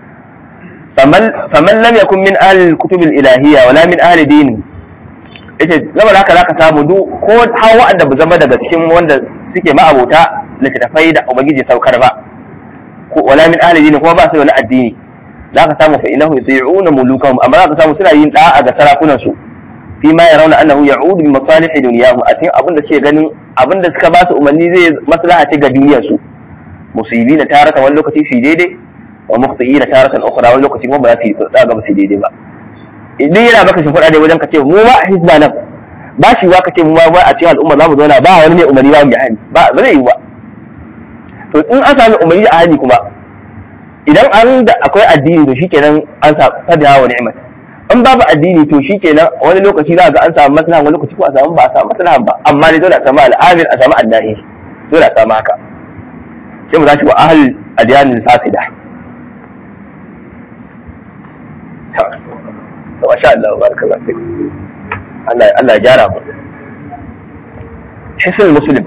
faman lam yakun min ahli kutub ilahiyya wala min ahli dini yace zama haka zaka samu duk ko har wa'anda ba zama daga cikin wanda suke ma'abota littattafai da ubangiji saukar ba ko wala min ahli dini kuma ba su wani addini zaka samu fa innahu yuti'una mulukahum amma zaka samu suna yin da'a ga sarakunan su fi ma yarawna annahu ya'udu bi masalih dunyahum a cikin abin da suke ganin abin da suka ba su umarni zai maslaha ce ga duniyar su musibi na taratan wani lokaci su daidai wa mukhti'i na taratan ukhra wani lokaci kuma ba za su yi ga ba su daidai ba idan yana baka shi kuɗaɗe wajen ka ce mu ba a hizba nan ba shi wa ka ce mu ba a cikin al'umma za mu zauna ba wani mai umarni ba mu yi hani ba ba zai yi ba to in an sami umarni a hani kuma idan an da akwai addini to shikenan an sa fadiha wa ni'mat in babu addini to shikenan wani lokaci za ga an samu maslaha wani lokaci ko a samu ba a samu maslaha ba amma ne dole a samu al'amir a samu annahi dole a samu haka sai mu tashi wa ahlul adyanil fasida to masha Allah barakallahu fik Allah Allah ya gyara mu hisnul muslim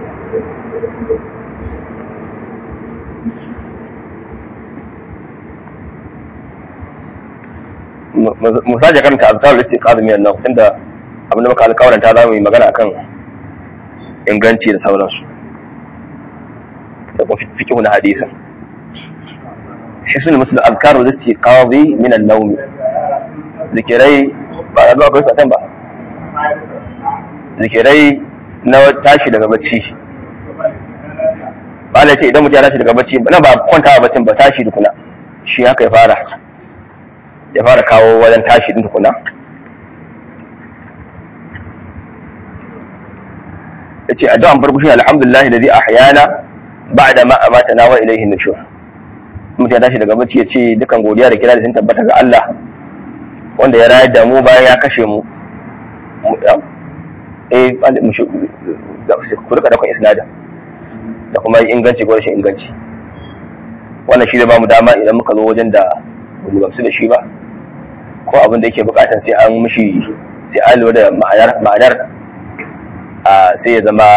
mu saje karanta azkarul istiqaz min an tunda abin da muka alƙawaranta za mu yi magana akan inganci da sauransu da kuma fiqhu na hadisin hisnul muslim azkarul istiqaz min an-nawm zikirai ba a akwai satan ba zikirai na tashi daga bacci ba da ce idan mutum ya tashi daga bacci na ba kwantawa baccin ba tashi dukuna shi haka ya fara ya fara kawo wajen tashi din tukuna ya ce addu'an farko shi alhamdulillah da zai ahyana ba da ma amata na wa ilaihi nushur mutum ya tashi daga bacci ya ce dukan godiya da kira da sun tabbata ga Allah wanda ya rayar da mu bayan ya kashe mu eh ku rika dakon isnadin da kuma inganci ko rashin inganci wannan shi zai ba mu dama idan muka zo wajen da ba mu gamsu da shi ba ko abin da yake bukatan sai an mishi sai an lura da ma'anar a sai ya zama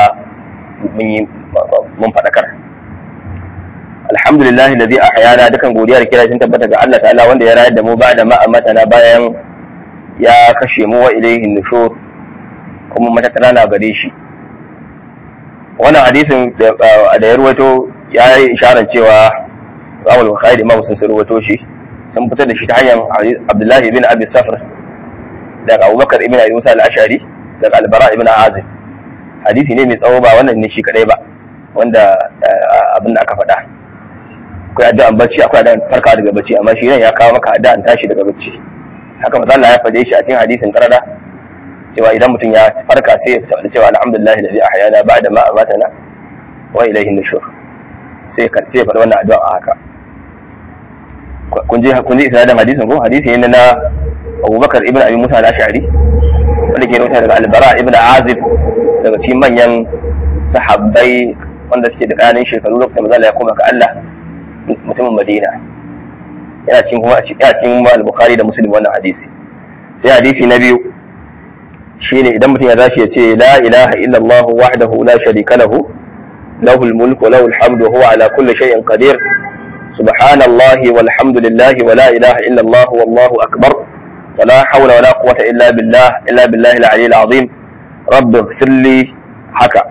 mun faɗakar alhamdulillah da zai a hayana dukan godiya da kira sun tabbata ga Allah ta'ala wanda ya rayar da mu ba da ma'amata na bayan ya kashe mu wa ilaihin nushur kuma matattara na gare shi wannan hadisin da ya ruwato ya yi isharar cewa Imam Bukhari da Imam sun ruwato shi sun fitar da shi ta hanyar Abdullahi ibn Abi Safr daga Abubakar ibn Abi Musa al-Ashari daga Al-Bara ibn Azib hadisi ne mai tsawo ba wannan ne shi kadai ba wanda abin da aka faɗa akwai addu'an bacci akwai addu'an farka daga bacci amma shi ne ya kawo maka addu'an tashi daga bacci haka manzo Allah ya faɗe shi a cikin hadisin karara cewa idan mutum ya farka sai ya fita cewa alhamdulillah alladhi ahyana ba'da ma amatana wa ilayhi nushur sai ka sai faɗi wannan addu'a haka kun je kun je isnadin hadisin ko hadisi ne na Abubakar ibn Abi Musa al-Ash'ari wanda ke rawaita daga Al-Bara ibn Azib daga cikin manyan sahabbai wanda suke da ƙananan shekaru lokacin da ya koma ga Allah mutumin Madina yana cikin kuma yana cikin al-Bukhari da Muslim wannan hadisi sai hadisi na biyu shine idan mutum ya zashi ya ce la ilaha illa Allah wahdahu la sharika lahu lahu al-mulk wa lahu al-hamdu wa huwa ala kulli shay'in qadir subhanallahi walhamdulillahi wa la ilaha illa Allah wallahu akbar ولا حول ولا قوة إلا بالله إلا بالله العلي العظيم رب اغفر لي حكى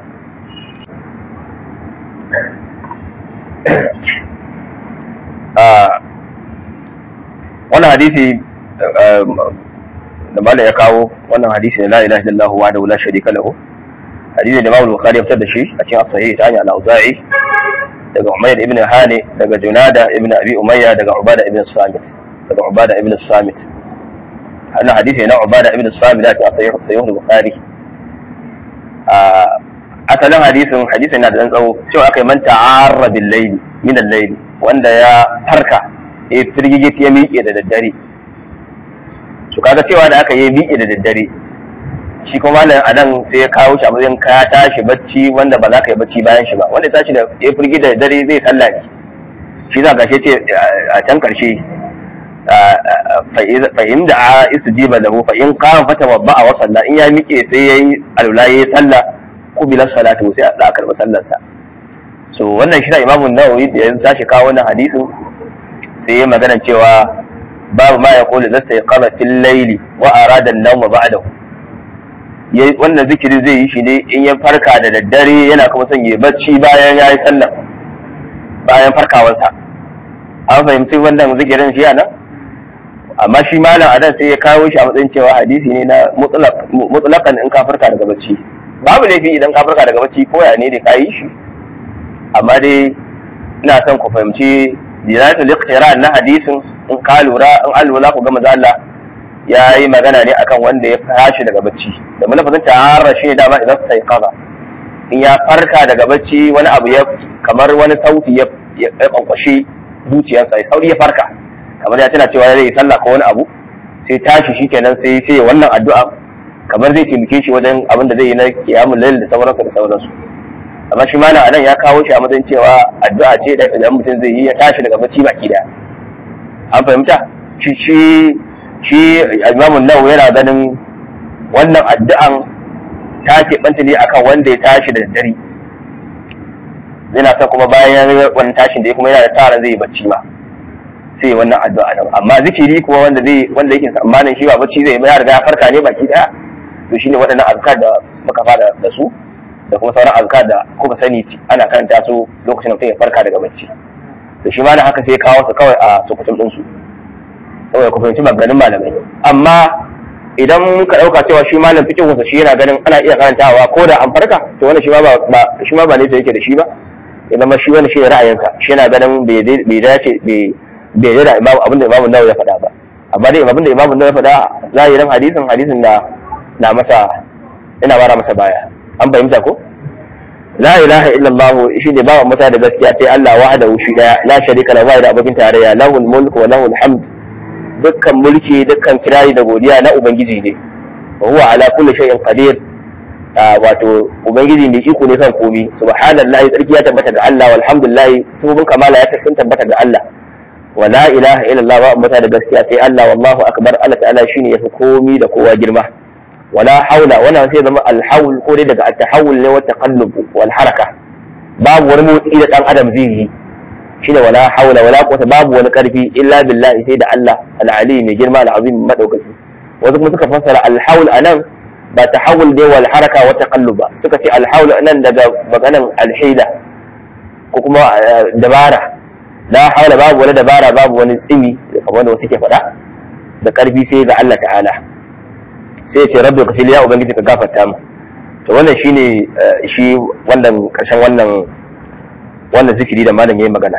wannan hadisi da malam ya kawo wannan hadisi ne la ilaha illallah wa la sharika lahu hadisi da Imam Bukhari ya fitar da shi a cikin as-sahih ta hanyar al-Auza'i daga Umayr ibn Hani daga Junada ibn Abi Umayya daga Ubada ibn Samit daga Ubada ibn Samit wannan hadisi na Ubada ibn Samit da ta sahih sahih Bukhari asalin hadisin hadisin na da dan tsawo cewa aka yi man ta'arra bil layli min al-layli wanda ya farka ya firgige ya miƙe da daddare su kaga cewa da aka yi miƙe da daddare shi kuma malam anan sai ya kawo shi a matsayin ka tashi bacci wanda ba za ka yi bacci bayan shi ba wanda ya tashi da ya firgi da daddare zai sallah ne shi za ka ce a can karshe fa'in da a isu jiba lahu fa'in kama fata babba a wasalla in ya miƙe sai ya yi alula ya yi sallah kubilar salatu sai a karɓi sallarsa so wannan shi na imamun nawawi da ya tashi kawo wannan hadisin sai ya magana cewa babu ma ya kula zasta ya kama fil laili wa arada an-nawma ba'dahu wannan zikiri zai yi shi ne in ya farka da daddare yana kuma son ya bacci bayan ya yi sallah bayan farkawansa an fahimci wannan zikirin shi nan amma shi malam adan sai ya kawo shi a matsayin cewa hadisi ne na mutlaqan in ka farka daga bacci babu laifi idan ka farka daga bacci ko ya ne da ka yi shi amma dai ina son ku fahimci dinatul iqtira na hadisin in ka lura in an lura ku ga manzo Allah ya yi magana ne akan wanda ya tashi daga bacci da lafazin ta'arra shi ne dama idan sai kaza in ya farka daga bacci wani abu ya kamar wani sauti ya ya kwankwashe zuciyarsa ya sauri ya farka kamar ya tana cewa zai yi sallah ko wani abu sai tashi shikenan sai sai wannan addu'a kamar zai taimake shi wajen abin da zai yi na kiyamul layl da sauransu da sauransu amma shi malam anan ya kawo shi a matsayin cewa addu'a ce da idan mutum zai yi ya tashi daga bacci baki daya an fahimta shi shi shi imamu nawawi yana ganin wannan addu'an ta keɓanta ne akan wanda ya tashi da daddare yana son kuma bayan wannan tashin da ya kuma yana da sa ran zai yi bacci ma sai yi wannan addu'a nan amma zikiri kuma wanda zai wanda yake tsammanin shi ba bacci zai ya riga ya farka ne baki daya to shine waɗannan azkar da muka fara da su da kuma sauran azkar da kuka sani ana karanta su lokacin da mutum ya farka daga bacci to shi ma da haka sai kawo su kawai a sukutun din su saboda ku fahimci maganin malamai amma idan muka dauka cewa shi malam fikin wasa shi yana ganin ana iya karantawa ko da an farka to wannan shi ma ba shi ma ba ne sai yake da shi ba ya zama shi wani shi ne ra'ayinsa shi yana ganin bai dace bai bai da imamu abin da imamu nawawi ya faɗa ba amma dai abin da imamu nawawi ya faɗa zahirin hadisin hadisin na na masa ina bara masa baya an fahimta ko la ilaha illallah shi ne bawa mata da gaskiya sai Allah wahdahu shi daya la sharika lahu da abokin tarayya lahul mulku wa lahul hamd dukkan mulki dukkan kirari da godiya na ubangiji ne wa huwa ala kulli shay'in qadir wato ubangiji mai iko ne kan komi subhanallahi tsarki ya tabbata ga Allah walhamdulillah sabobin kamala ya sun tabbata ga Allah wa la ilaha illallah ba mata da gaskiya sai Allah wallahu akbar Allah ta'ala shine yafi komi da kowa girma wala haula wannan sai zama alhaul ko dai daga at-tahawul ne wa taqallub wal haraka babu wani motsi da dan adam zai yi shine wala haula wala quwwata babu wani karfi illa billahi sai da Allah al-ali mai girma al-azim madaukaki wasu kuma suka fassara al-haul anan ba tahawul dai wal haraka wa taqallub ba suka ce al-haul anan daga maganan al-hila ko kuma dabara la haula babu wani dabara babu wani tsimi kamar da wasu ke faɗa da karfi sai ga Allah ta'ala sai ya ce rabbi ka ya ubangiji ka gafarta mu to wannan shine shi wannan karshen wannan wannan zikiri da malam yayi magana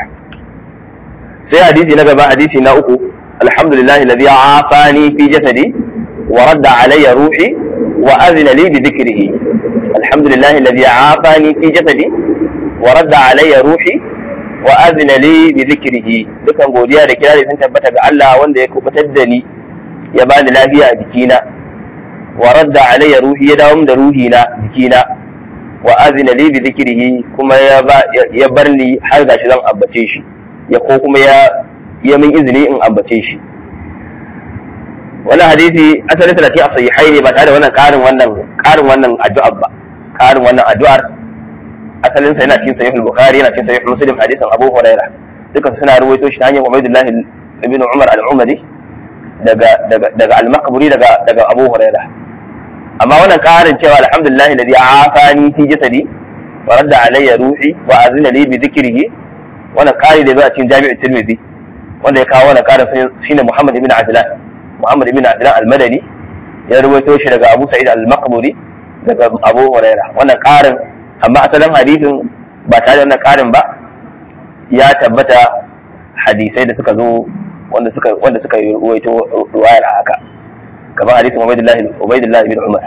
sai hadisi na gaba hadisi na uku alhamdulillah alladhi afani fi jasadi wa radda alayya ruhi wa azina li bi dhikrihi alhamdulillah alladhi afani fi jasadi wa radda alayya ruhi wa azina li bi dhikrihi dukan godiya da kirari sun tabbata ga Allah wanda ya kubutar da ni ya bani lafiya a jikina wa radda alayya ruhi ya dawo da ruhi na jikina wa azina li bi dhikrihi kuma ya ba ya bar ni har gashi zan ambace shi ya ko kuma ya ya min izini in ambace shi wannan hadisi asalin tana cikin sahihai ne ba tare da wannan karin wannan karin wannan addu'ar ba karin wannan addu'ar asalin sa yana cikin sahih al-bukhari yana cikin sahih muslim hadisin abu hurairah duka suna ruwaito shi ta hanyar ubaydullah ibn umar al-umari daga daga daga al-maqburi daga daga abu hurairah amma wannan karin cewa alhamdulillah alladhi afani fi jasadi wa radda alayya ruhi wa azina li bi dhikrihi wannan kari da zai a cikin jami'ul tirmidhi wanda ya kawo wannan karin shine muhammad ibn adlan muhammad ibn adlan al-madani ya ruwaito shi daga abu sa'id al-maqburi daga abu hurairah wannan karin amma asalin hadisin ba tare da wannan karin ba ya tabbata hadisai da suka zo wanda suka wanda suka yi ruwaito ruwayar haka kamar hadisin Ubaydullah Ubaydullah ibn Umar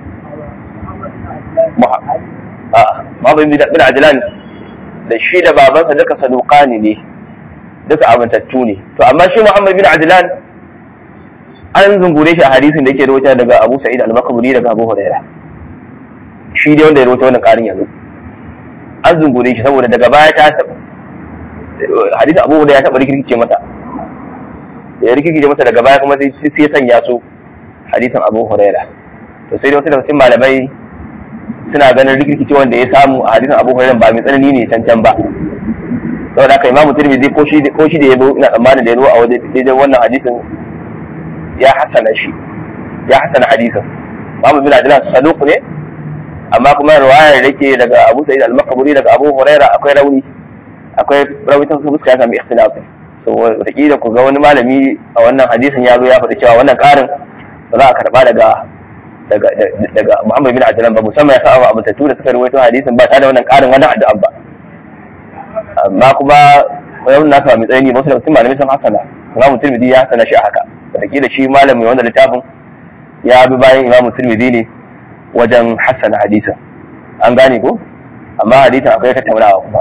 Muhammad bin Adlan da shi da babansa duka saduqani ne duka abantattu ne to amma shi Muhammad bin Adlan an zungure shi a hadisin da yake rawaita daga Abu Sa'id al-Maqburi daga Abu Hurairah shi dai wanda ya rawaita wannan karin yanzu an zungure shi saboda daga baya ta hadisin Abu Hurairah ya taba rikirkice masa ya rikirkice masa daga baya kuma sai ya sanya su hadisin Abu Hurairah to sai dai wasu daga cikin malamai suna ganin rikirkice wanda ya samu a hadisin Abu Hurairah ba mai tsanani ne can can ba saboda haka Imam Tirmidhi ko shi ko shi da yabo ina tsammanin da ya zo a waje daidai wannan hadisin ya hasana shi ya hasana hadisin Muhammad bin Abdullah saduq ne amma kuma riwayar da ke daga Abu Sa'id al-Maqburi daga Abu Hurairah akwai rauni akwai rauni ta fuska ya sami ikhtilaf so wataƙila ku ga wani malami a wannan hadisin ya zo ya faɗi cewa wannan ƙarin ba za a karɓa daga daga daga Muhammad bin Abdullah ba musamman ya sa abu tattu da suka rawaito hadisin ba tare da wannan ƙarin wannan addu'an ba amma kuma wannan nasa mai tsayi wasu daga cikin malamai sun hasana Imam Tirmidhi ya hasana shi a haka wataƙila shi malami wanda littafin ya bi bayan Imam Tirmidhi ne wajen hassana hadisin an gane ko amma hadisin akwai tattaunawa kuma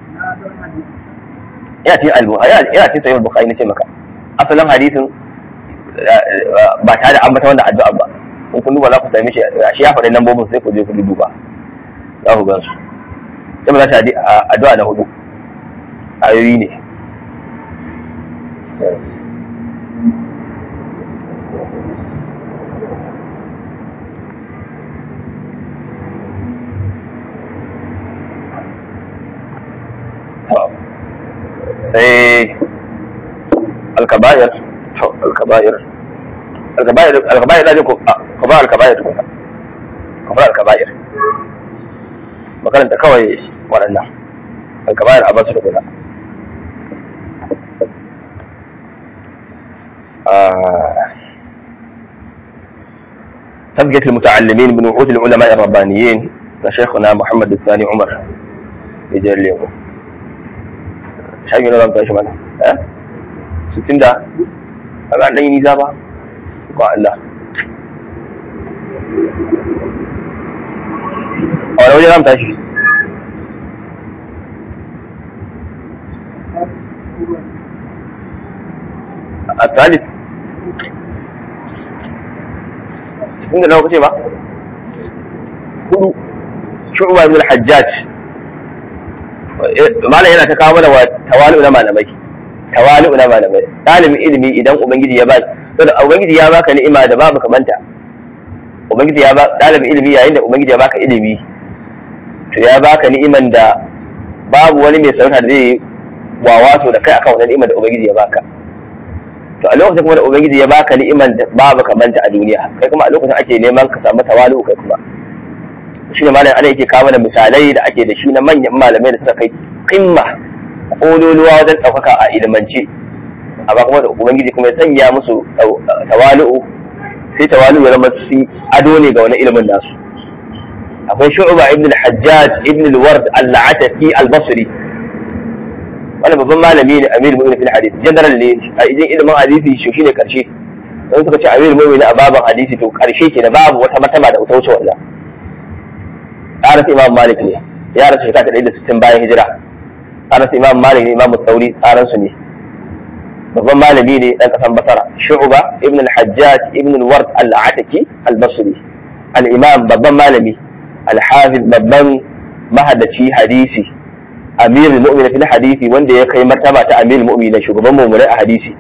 ya ce al-bukhari ya ce sahih al-bukhari nace maka asalin hadisin ba tare da ambata wannan addu'a ba in kun duba za ku same shi shi ya faɗi lambobin sai ku je ku duba za ku gansu sai ba za ta addu'a na hudu ayoyi ne sai alkabayar alkabayar alkabayar alkabayar da ku ku ba alkabayar ku ku ba alkabayar makaranta kawai waɗannan alkabayar a basu da guda تبقية المتعلمين بنعوت العلماء الربانيين لشيخنا محمد الثاني عمر يجري اليوم shafi na zan tashi mana eh sittin da a ga ɗan yi nisa ba ko Allah a wani waje zan tashi a talib sittin da nawa kace ba hudu shu'ba ibn al-hajjaj malam yana ta kawo mana wa tawalu na malamai tawalu na malamai ɗalibin ilimi idan ubangiji ya ba saboda ubangiji ya baka ni'ima da babu kamanta ubangiji ya ba ɗalibin ilimi yayin da ubangiji ya baka ilimi to ya baka ni'iman da babu wani mai sarauta da zai wawaso da kai akan wannan ni'imar da ubangiji ya baka to a lokacin kuma da ubangiji ya baka ni'iman da babu kamanta a duniya kai kuma a lokacin ake neman ka samu tawalu kai kuma shi ne malam ana yake kawo mana misalai da ake da shi na manyan malamai da suka kai kimma kololuwa wajen ɗaukaka a ilimance amma kuma da ubangiji kuma ya sanya musu tawalu'u sai tawalu'u ya zama su ado ne ga wani ilimin nasu akwai shu'ba ibn al-hajjaj ibn al-ward al-atafi al-basri wani babban malami ne amir mu'min fil hadith general ne a idan ilimin hadisi shi shine karshe don suka ce amir mu'min a baban hadisi to karshe ke da babu wata mataba da ta wuce wannan ƙaras imam malik ne ya rasu shekara ta ɗaya da sittin bayan hijira ƙaras imam malik ne imam tsauri ƙaransu ne babban malami ne ɗan ƙasan basara shu'uba ibn al-hajjaj ibn al-ward al-ataki al-basri al-imam babban malami al-hafiz babban mahaddaci hadisi amirul mu'minin fil hadisi wanda ya kai martaba ta amirul mu'minin shugaban mu'minai a hadisi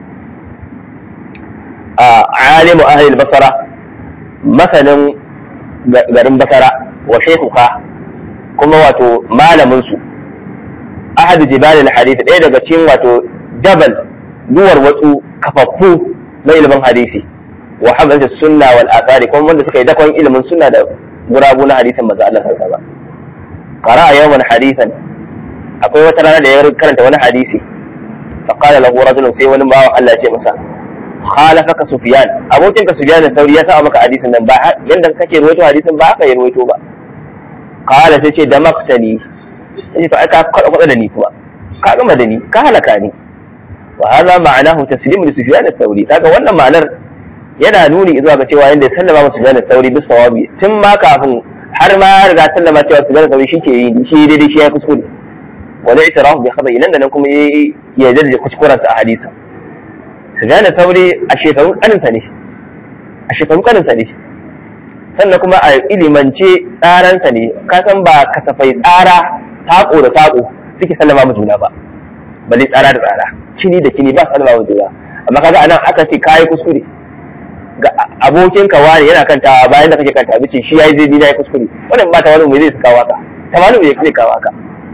a alimu ahli basara masanin garin basara wa shaykhuka kuma wato malamin su ahadu jibalil hadisi ɗaya daga cikin wato jabal duwar watsu kafaffu na ilimin hadisi wa hamdata sunna wal athari kuma wanda suka yi dakon ilimin sunna da gurabu na hadisin manzo Allah sallallahu alaihi wasallam qara'a yawman hadithan akwai wata rana da ya karanta wani hadisi fa qala lahu rajulun sai wani bawa Allah ya ce masa khalafaka sufyan abokin ka sufyan sauri ya sa maka hadisin nan ba yanda kake ruwaito hadisin ba haka ya ruwaito ba qala sai ce damaktani sai fa aka kwada kwada da ni kuma ka gama da ni ka halaka ni wa hadha ma'anahu taslimu li sufyan al-thawri kaga wannan ma'anar yana nuni zuwa ga cewa yanda ya sallama masa sufyan al-thawri bis sawabi tun ma kafin har ma ya riga sallama cewa sufyan al-thawri shike yi shi daidai shi ya kuskure wani itirafu bi khaba nan da nan kuma ya yarda da kuskurensa a hadisa sufyan al-thawri a shekarun kaninsa ne a shekarun kaninsa ne sannan kuma a ilimance tsaransa ne ka san ba kasafai tsara sako da sako suke sallama mu juna ba balle tsara da tsara kini da kini ba sallama mu juna amma kaga anan aka ce kai kuskure ga abokin ka wani yana kantawa bayan da kake kanta bice shi yayi zai yayi kuskure wannan ba ta wani mai zai kawo ka tamalu bai zai kawo ka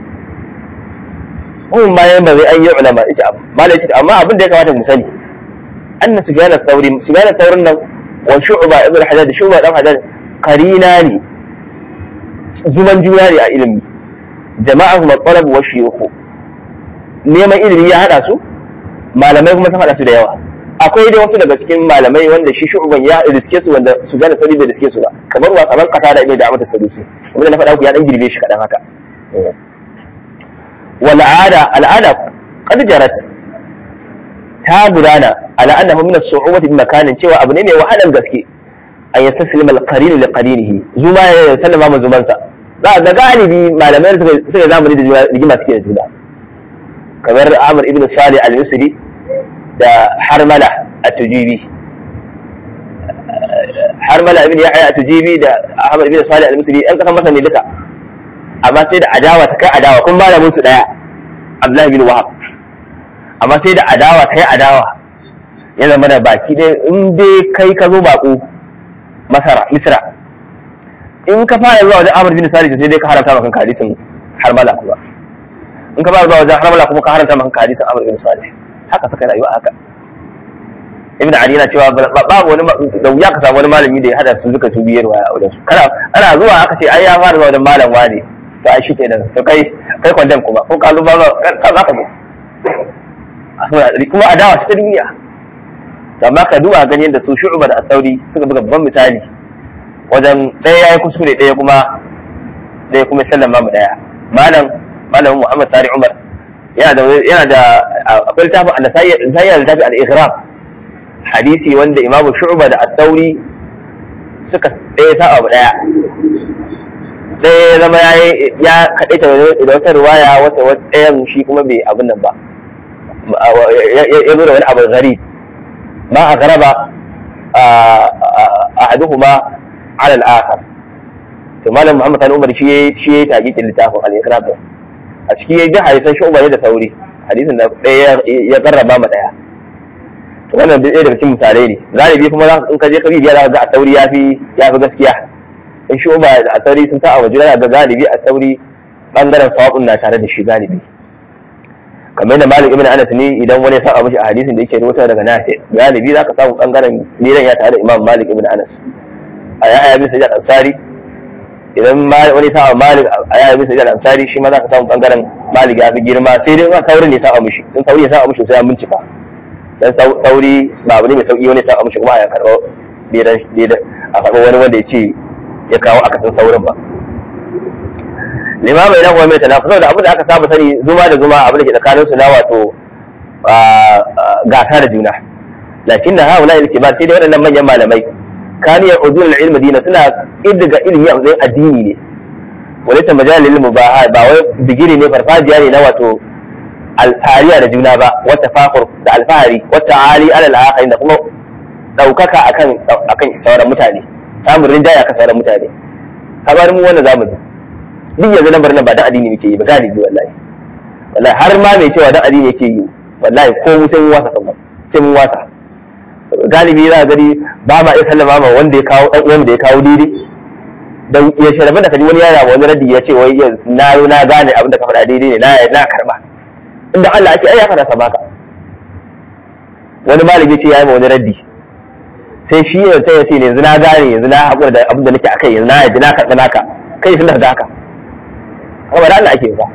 mun bayan ba zai an yi ulama ita malai ce amma abin da ya kamata mu sani anna sufyan al-thawri sufyan al-thawrin nan wa shu'ba ibn hajjaj shu'ba dan hajjaj qarina ne zuman juna ne a ilimi jama'ahum al-talab wa shuyukh neman ilimi ya hada su malamai kuma sun hada su da yawa akwai dai wasu daga cikin malamai wanda shi shu'ban ya riske su wanda su gane sauri bai riske su ba kamar wa kamar kata da ibn da'amat as-sadusi wanda na faɗa ku ya dan girbe shi kadan haka wal ada al'ada qad jarat ta gudana ala annahu min as-su'ubati bi makanin cewa abu ne mai wahalan gaske an yastaslima al-qarin li qarinihi zuma ya sallama ma zumansa za ga galibi malamai suka zamani da rigima suke da juna kamar Amr ibn Salih al-Misri da Harmala at-Tujibi Harmala ibn Yahya at-Tujibi da Ahmad ibn Salih al-Misri an kasan masa ne duka amma sai da adawa ta kai adawa kun malamin su daya Abdullah ibn Wahab amma sai da adawa kai adawa ya zama da baki dai in dai kai ka zo bako Masara Misra in ka fara zuwa wajen Amr bin Salih sai dai ka haramta maka hadisin Harmala kuma in ka fara zuwa wajen Harmala kuma ka haramta maka hadisin Amr bin Salih haka suka rayuwa haka Ibn Ali yana cewa babu wani da wuya ka samu wani malami da ya hada su duka tubiyar waya a wajen su kana ana zuwa aka ce ai ya fara zuwa wajen malam wani to ai shike nan to kai kai kwandam kuma ko kalu ba ka za ka zo kuma adawa ta duniya amma ka duba gani yadda su shu'uba da asauri suka buga babban misali wajen ɗaya ya yi kuskure ɗaya kuma ɗaya kuma sallama mu ɗaya malam malamin muhammad sari umar yana da yana da akwai littafin annasai da littafin al-ighram hadisi wanda imamu shu'uba da asauri suka ɗaya sa abu ɗaya ɗaya ya zama ya ya kaɗaita da wata ruwaya wata ɗayan shi kuma bai abin nan ba ya zo da wani abu gharib ما أغرب أحدهما على الآخر ثم لما محمد كان عمر شيء شيء تاجيت اللي تاخذ على الإقراب أشكي يجي حديث شو ما يدا ثوري حديث إن يقرب ما متى wannan da daga cikin misalai ne galibi kuma in ka je ka bibiya za ka ga a tauri ya fi ya fi gaskiya in shi ba a tauri sun sa a waje ga galibi a tauri bangaren sawabun na tare da shi galibi kamar da malik ibn anas ne idan wani ya saba mishi a hadisin da yake rubuta daga nafi galibi zaka samu bangaren niran ya tare da imam malik ibn anas a yahya bin sa'id al-ansari idan wani saba malik a yahya bin sa'id al-ansari shi ma zaka samu bangaren malik ya fi girma sai dai in taurin ne saba mishi in tauri ya saba mishi sai an bincika dan tauri ba abu ne mai sauki wani saba mishi kuma a karɓo a karɓo wani wanda ya ce ya kawo akasin saurin ba limama idan kuma mai talafa saboda abin da aka saba sani zuma da zuma abin da ke tsakanin su na wato gasa da juna lakin na haula ilkibar sai dai waɗannan manyan malamai kaniyar udul ilmi dina suna iddiga ilimi a matsayin addini ne wani ta majalil mubaha ba wai bigiri ne farfajiya ne na wato alfahariya da juna ba wata fakur da alfahari wata ali alal akhirin da kuma daukaka akan akan sauran mutane samun rinjaya akan sauran mutane har mu wannan zamani duk yanzu lambar nan ba da addini muke yi ba galibi wallahi wallahi har ma mai cewa da addini yake yi wallahi ko mu sai mun wasa kan sai mun wasa galibi za gani ba ma iya sallama ma wanda ya kawo dan uwan da ya kawo daidai dan ya sharafa da kaji wani yana wani raddi ya ce wai na na gane abin da ka faɗa daidai ne na na karba inda Allah ake ai ya faɗa sabaka wani malami ce ya yi wani raddi sai shi ya ta yace yanzu na gane yanzu na haƙura da abin da nake akai yanzu na yadda na karɓi naka kai sun da haka kuma da Allah ake ba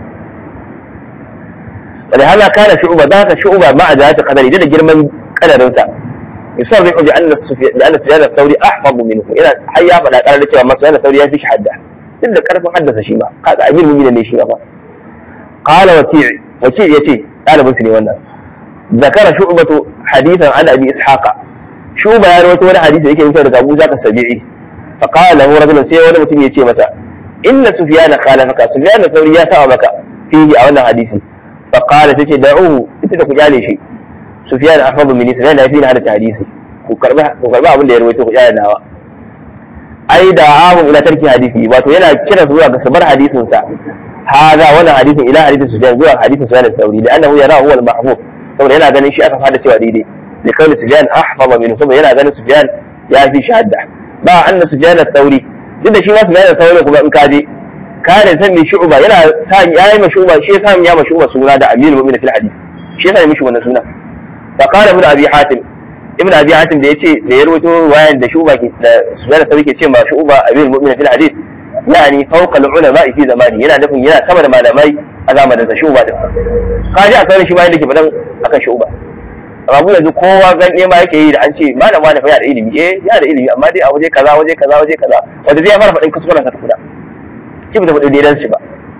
ولهذا كان شعوبة ذاك شعوبة مع ذات قدره جدا جرما قدر سا يصرح بأن السفيان بأن سفيان الثوري أحفظ منه إلى حيا فلا قال لك ما سفيان الثوري فيش حده إلا كرف حدث شيما قال أمير المؤمنين ليش قال وكيع وكيع يتي قال مسلم وانا ذكر شعبة حديثا عن أبي إسحاق شعبة يا رويت ولا حديث يكي يمكن أبو ذاك السبيعي فقال له رجل سيئ ولا متم يتي مسا إن سفيان خالفك سفيان الثوري يا ثوابك فيه أولا حديثي فقال تجي دعوه انت ku kyale shi Sufyan ahfadu min Sufyan ya fi ni hada hadisi ku karba ku karba abin da ya rawaito ku kyale nawa ai da ahum ila tarki hadisi wato yana kira zuwa ga sabar hadisin sa hada wannan hadisin ila hadisin Sufyan zuwa hadisin Sufyan al-Thawri da annahu yara huwa al-mahfuz saboda yana ganin shi aka fada cewa daidai da kawai Sufyan ahfadu min saboda yana ganin Sufyan ya fi shahada ba anna Sufyan al-Thawri duk da shi ma Sufyan al-Thawri kuma in ka je kare san mai shu'uba yana sa yayi ma shu'uba shi yasa ya ma shu'uba suna da amirul mu'minin fil hadith shi yasa ya mishi wannan suna fa qala ibn abi hatim ibn abi hatim da yace da ya rawaito wayan da shu'uba ke da suna da ke ce ma shu'uba amirul mu'minin fil hadith yani fawqa al ulama fi zamani yana nufin yana sama da malamai a zamanin sa shu'uba din kaji a sauran shi ma yadda ke fadan akan shu'uba amma yanzu kowa ganye ma yake yi da an ce malam wani fa ya da ilimi eh ya da ilimi amma dai a waje kaza waje kaza waje kaza wanda zai fara faɗin kuskuren sa tukuna shi ba ta faɗi daidan shi ba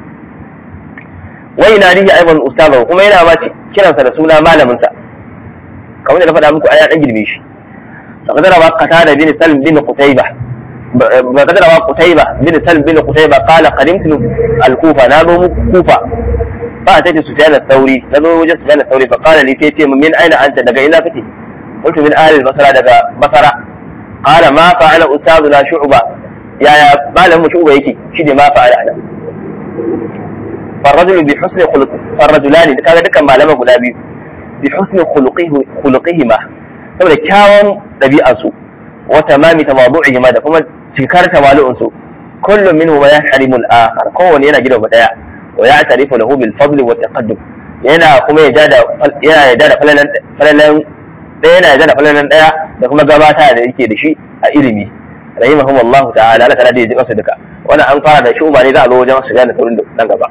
wai na rihi aiban ustaza kuma yana ma kiransa da suna malamin sa kamar da na faɗa muku aya dan girme shi فقد روى قتادة بن سلم بن قتيبة فقد روى قتيبة بن سلم بن قتيبة قال قدمت الكوفة نابو كوفة فأتيت سفيان الثوري نابو وجد سفيان الثوري فقال لي تيتي من أين أنت دقا إلى فتي قلت من أهل البصرة دقا بصرة قال ما فعل أستاذنا شعبة yaya malamin shuba yake shi ne ma fa'ala ana farrajul bi husni khuluq farrajulani kaga dukkan malaman guda biyu bi husni khuluqihi khuluqihi ma saboda kyawun dabi'ar su wa tamami tawadu'ihi ma da kuma cikar tawalu'un su kullum minhu ma yahrimu al-akhar kowanne yana gidan daya wa ya'tarifu lahu bil fadl wa taqaddum yana kuma ya da yana ya da falalan falalan daya yana ya da falalan daya da kuma gabata da yake da shi a ilimi rahimahum Allah ta'ala Allah ta'ala da ya masa duka wannan an fara da shuba ne za a zo wajen su gane taurin nan gaba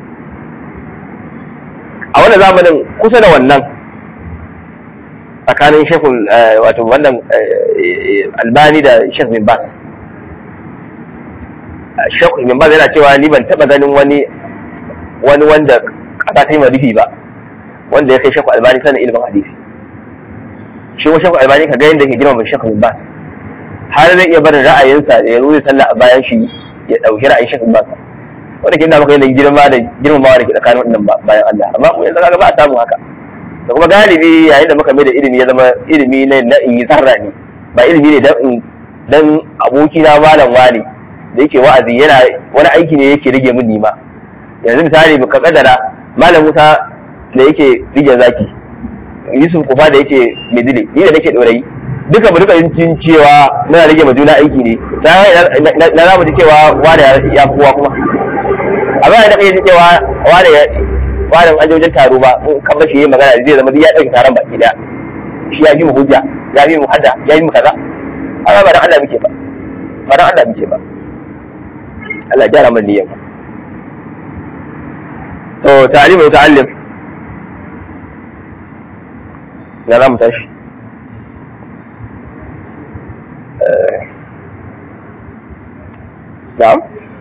a wannan zamanin kusa da wannan tsakanin shekul wato wannan albani da shekul bin bas shekul bin bas yana cewa ni ban taba ganin wani wani wanda kasa ta yi marifi ba wanda ya kai shekul albani sanin ilimin hadisi shi wa shekul albani ka ga yadda ke girma shekul bin bas har zai iya barin ra'ayinsa da ya rufe sallah a bayan shi ya ɗauki ra'ayin shakin ba wanda kin da maka yanayin girma da girmamawa da ke tsakanin wannan bayan Allah amma mu yanzu kaga ba a samu haka da kuma galibi yayin da muka mai da ilimi ya zama ilimi ne na in yi zarra ne ba ilimi ne dan dan aboki na malam wani da yake wa'azi yana wani aiki ne yake rage min nima yanzu misali ka kadara malam Musa da yake rige zaki Yusuf Kufa da yake Medile ni da nake dorayi duka mu duka jin cewa muna rage ma juna aiki ne na za mu ji cewa wada ya fi kowa kuma a bayan da kai ji cewa wada ya wada an wajen taro ba in kan bashi yayin magana zai zama ya dauki taron baki da shi ya fi mu hujja ya fi mu hadda ya fi mu kaza amma ba dan Allah muke ba ba dan Allah muke ba Allah gyara mana niyyar to ta'lim wa ta'allim na za mu tashi na'am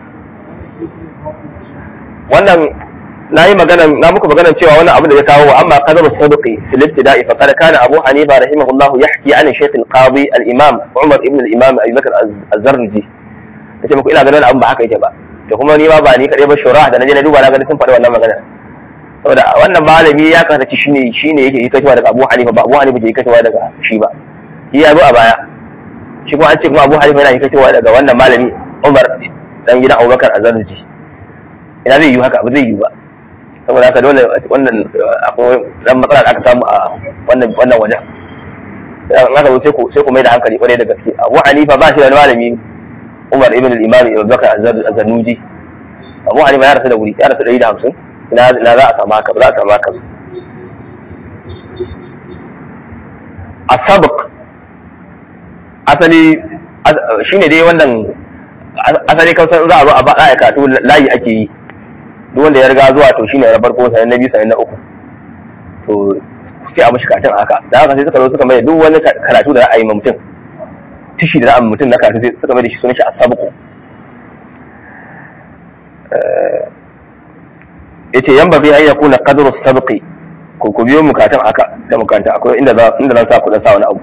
wannan na yi magana na muku magana cewa wannan abu da ya kawo amma qadar as-sadqi fil ibtida'i fa qad kana abu hanifa rahimahullah yahki an shaykh al-qadi al-imam umar ibn al-imam abi bakr az-zarji kace muku ina ganin abin ba haka yake ba to kuma ni ma ba ni kadai ba shura da naje na duba na ga sun faɗi wannan magana saboda wannan malami ya kasance shine shine yake yi kacewa daga abu hanifa ba abu hanifa ke yi kacewa daga shi ba shi ya zo a baya shi kuma an ce kuma abu hanifa yana yi kacewa daga wannan malami umar dan gidan Abubakar Azarji ina zai yi haka ba zai yi ba saboda haka dole wannan akwai dan matsala da aka samu a wannan wannan wajen in aka zo sai ku sai ku mai da hankali kwarai da gaske Abu Hanifa ba shi da malami Umar ibn al-Imam Abubakar Az-Zanuji Abu Hanifa ya rasu da wuri ya rasu da 150 ina ina za a samu haka ba za a samu haka asabq asali shine dai wannan asali kawai za a zo a ba a katu layi ake yi duk wanda ya riga zuwa to shine na farko sanan na biyu sanan na uku to sai a mashi katin haka da haka sai suka zo suka mai duk wani karatu da ra'ayi mutum tishi da ra'ayin mutum na karatu sai suka mai da shi sunan shi asabqu yace yan ba an yakuna qadru sabqi ko ku biyo mukatan haka sai mukanta akwai inda za inda zan sa ku dan sa wani abu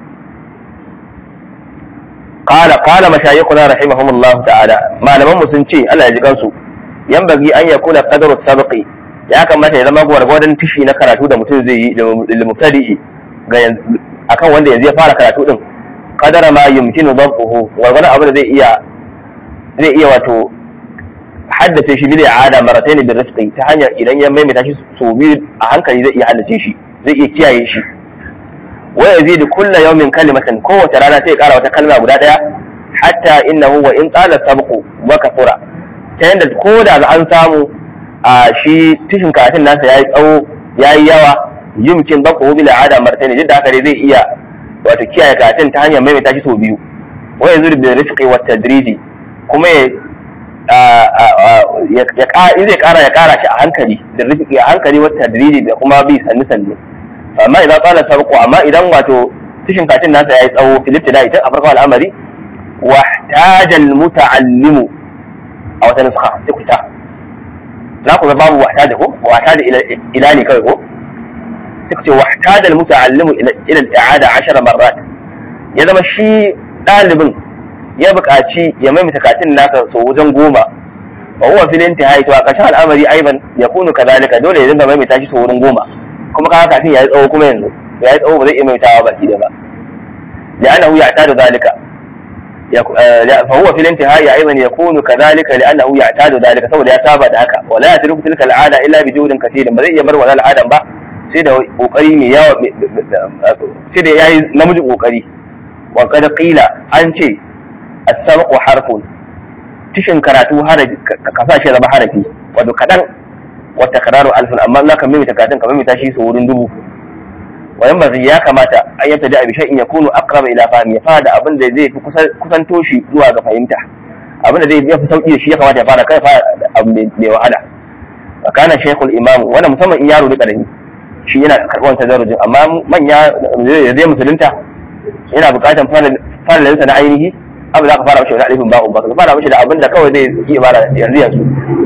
qala qala mashayikhuna rahimahumullah ta'ala malaman mu sun ce Allah ya ji kansu yan bagi an yakuna qadru sabqi ya kamata ya zama gwargwadon tishi na karatu da mutum zai yi da mubtadi'i ga akan wanda yanzu ya fara karatu din qadara ma yumkinu dabquhu gwargwadon abin da zai iya zai iya wato haddace shi bil i'ada maratayn bil rifqi ta hanyar idan ya maimaita shi so biyu a hankali zai iya haddace shi zai iya kiyaye shi wa yazidu kulla yawmin kalimatan kowace rana sai ya kara wata kalma guda daya hatta innahu wa in qala sabqu wa kathura ta yanda ko da an samu a shi tishin karatun nasa yayi tsawo yayi yawa yumkin dabqu bil i'ada maratayn duk da haka dai zai iya wato kiyaye karatun ta hanyar maimaita shi so biyu wa yazidu bil rifqi wat tadriji kuma ya in zai kara ya kara shi a hankali da rifiki a hankali wata tadriji da kuma bi sannu sannu amma idan tsala sarko amma idan wato tishin katin nasa yayi tsawo filip da ita a farko al'amari wahtajal muta'allimu a wata nuska sai ku sa za ku ga babu wahtaja ko wahtaja ila ne kawai ko sai ku ce wahtajal muta'allimu ila al-i'ada 10 marrat ya zama shi ɗalibin ya buƙaci ya maimaita katin naka sau wajen goma wa huwa fil intihai to a ƙarshen al'amari aiban ya kunu kadhalika dole ya dinga maimaita shi sau wurin goma kuma kaga katin yayi tsawo kuma yanzu yayi tsawo ba zai iya maimaitawa baki da ba لأنه يعتاد ذلك فهو في الانتهاء أيضا يكون كذلك لأنه يعتاد ذلك سوى ya saba da haka ولا يترك تلك العادة إلا بجهد كثير ba zai iya bar wannan al'adan ba sai da kokari mai yawa sai da yayi namiji kokari wa kada qila an ce as-sabqu harfun tishin karatu harafi ka sa shi zama harafi wato kadan wa takraru alfun amma Allah kan mimita katin ka mimita shi su wurin dubu wa yan bazai ya kamata an yabta da abishan in yakunu aqrab ila fahmi ya fara abin da zai fi kusanto shi zuwa ga fahimta abin da zai fi sauki da shi ya kamata ya fara kai fara abu mai wahala wa kana shaykhul imam wannan musamman in yaro da karami shi yana karɓar tadarrujin amma manya da zai musulunta yana buƙatar fara lalata na ainihi abu za ka fara mashi wani alifin ba'un ba ka fara mashi da abin da kawai zai iya fara yanzu yanzu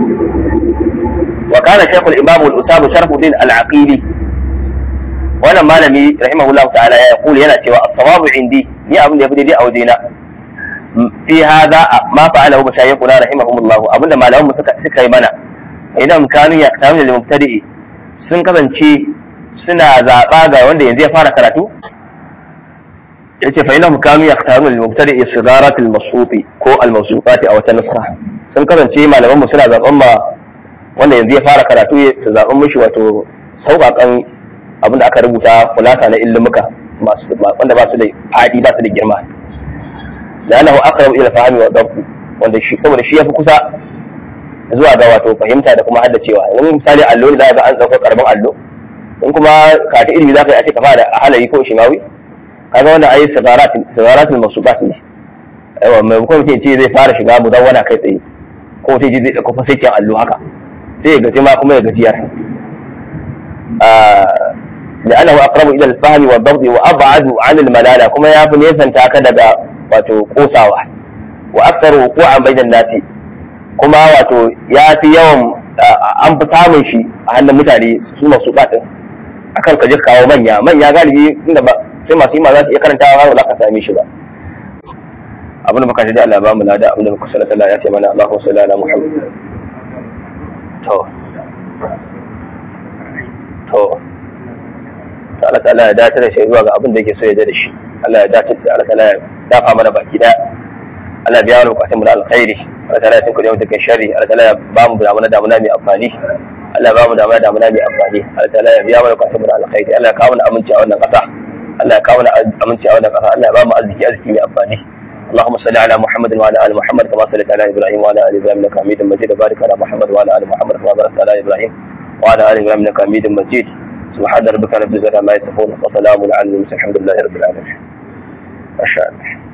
wa kana shaykhul imam al-usam sharfuddin al-aqili wannan malami rahimahullahu ta'ala ya kula yana cewa as-sawabu indi ni abin da yafi daidai a wajena fi hadha ma fa'alahu mashayikhuna rahimahumullah abinda malaman mu suka suka yi mana idan kanu ya kanu da mubtadi sun kasance suna zaba ga wanda yanzu ya fara karatu yace fa inahum kanu yaqtarun lil mubtadi sigarat al masufi ko al mawsufat aw ta nuskha sun kasance malaman mu suna zaban ma wanda yanzu ya fara karatu su zaban mishi wato sauƙaƙan abinda aka rubuta kulasa na ilmuka masu wanda ba su da fadi ba su da girma lanahu aqrabu ila fahmi wa dabbi wanda shi saboda shi yafi kusa zuwa ga wato fahimta da kuma haddacewa yanzu misali allo ne za ga an dauko karamin allo in kuma ka ta ilimi za ka yi a ce ka fara halayi ko shimawi kaga wanda ayi sigaratin sigaratin masubat ne aiwa mai kuma mutum ce zai fara shiga mudawwana kai tsaye ko mutum ce zai dauko fasikin allo haka sai ya gaji ma kuma ya gajiyar لأنه أقرب إلى الفهم والضبط وأبعد عن الملالة كما يعرف نيسان تاكا دقا واتو قوساوة وأكثر وقوعا بين الناس كما واتو ياتي يوم an fi samun shi a hannun mutane su masu batin akan ka je kawo manya manya galibi inda ba sai masu yi ma za su iya karantawa har za ka same shi ba abin da muka shi da Allah ba mu lada abin da muka sallata Allah ya ce mana Allahu salli ala Muhammad to to Allah ta'ala ya dace da shi zuwa ga abin da yake so ya da shi Allah ya dace da Allah ta'ala ya dafa mana baki daya Allah biya mana bukatun mu na alkhairi Allah ta'ala ya tunku da mutukan sharri Allah ta'ala ya ba mu damuna damuna mai amfani Allah ba mu damuna damuna mai amfani Allah ta'ala ya biya mana bukatun mu na alkhairi Allah ya kawo mana aminci a wannan ƙasa Allah ya kawo mana aminci a wannan ƙasa Allah ya ba mu arziki arziki mai amfani اللهم صل على محمد وعلى ال محمد كما صليت على ابراهيم وعلى ال ابراهيم انك حميد مجيد وبارك على محمد وعلى ال محمد كما باركت على ابراهيم وعلى ال ابراهيم انك حميد مجيد سبحان ربك رب العزه عما يصفون وسلام على المرسلين الحمد لله رب العالمين ما شاء الله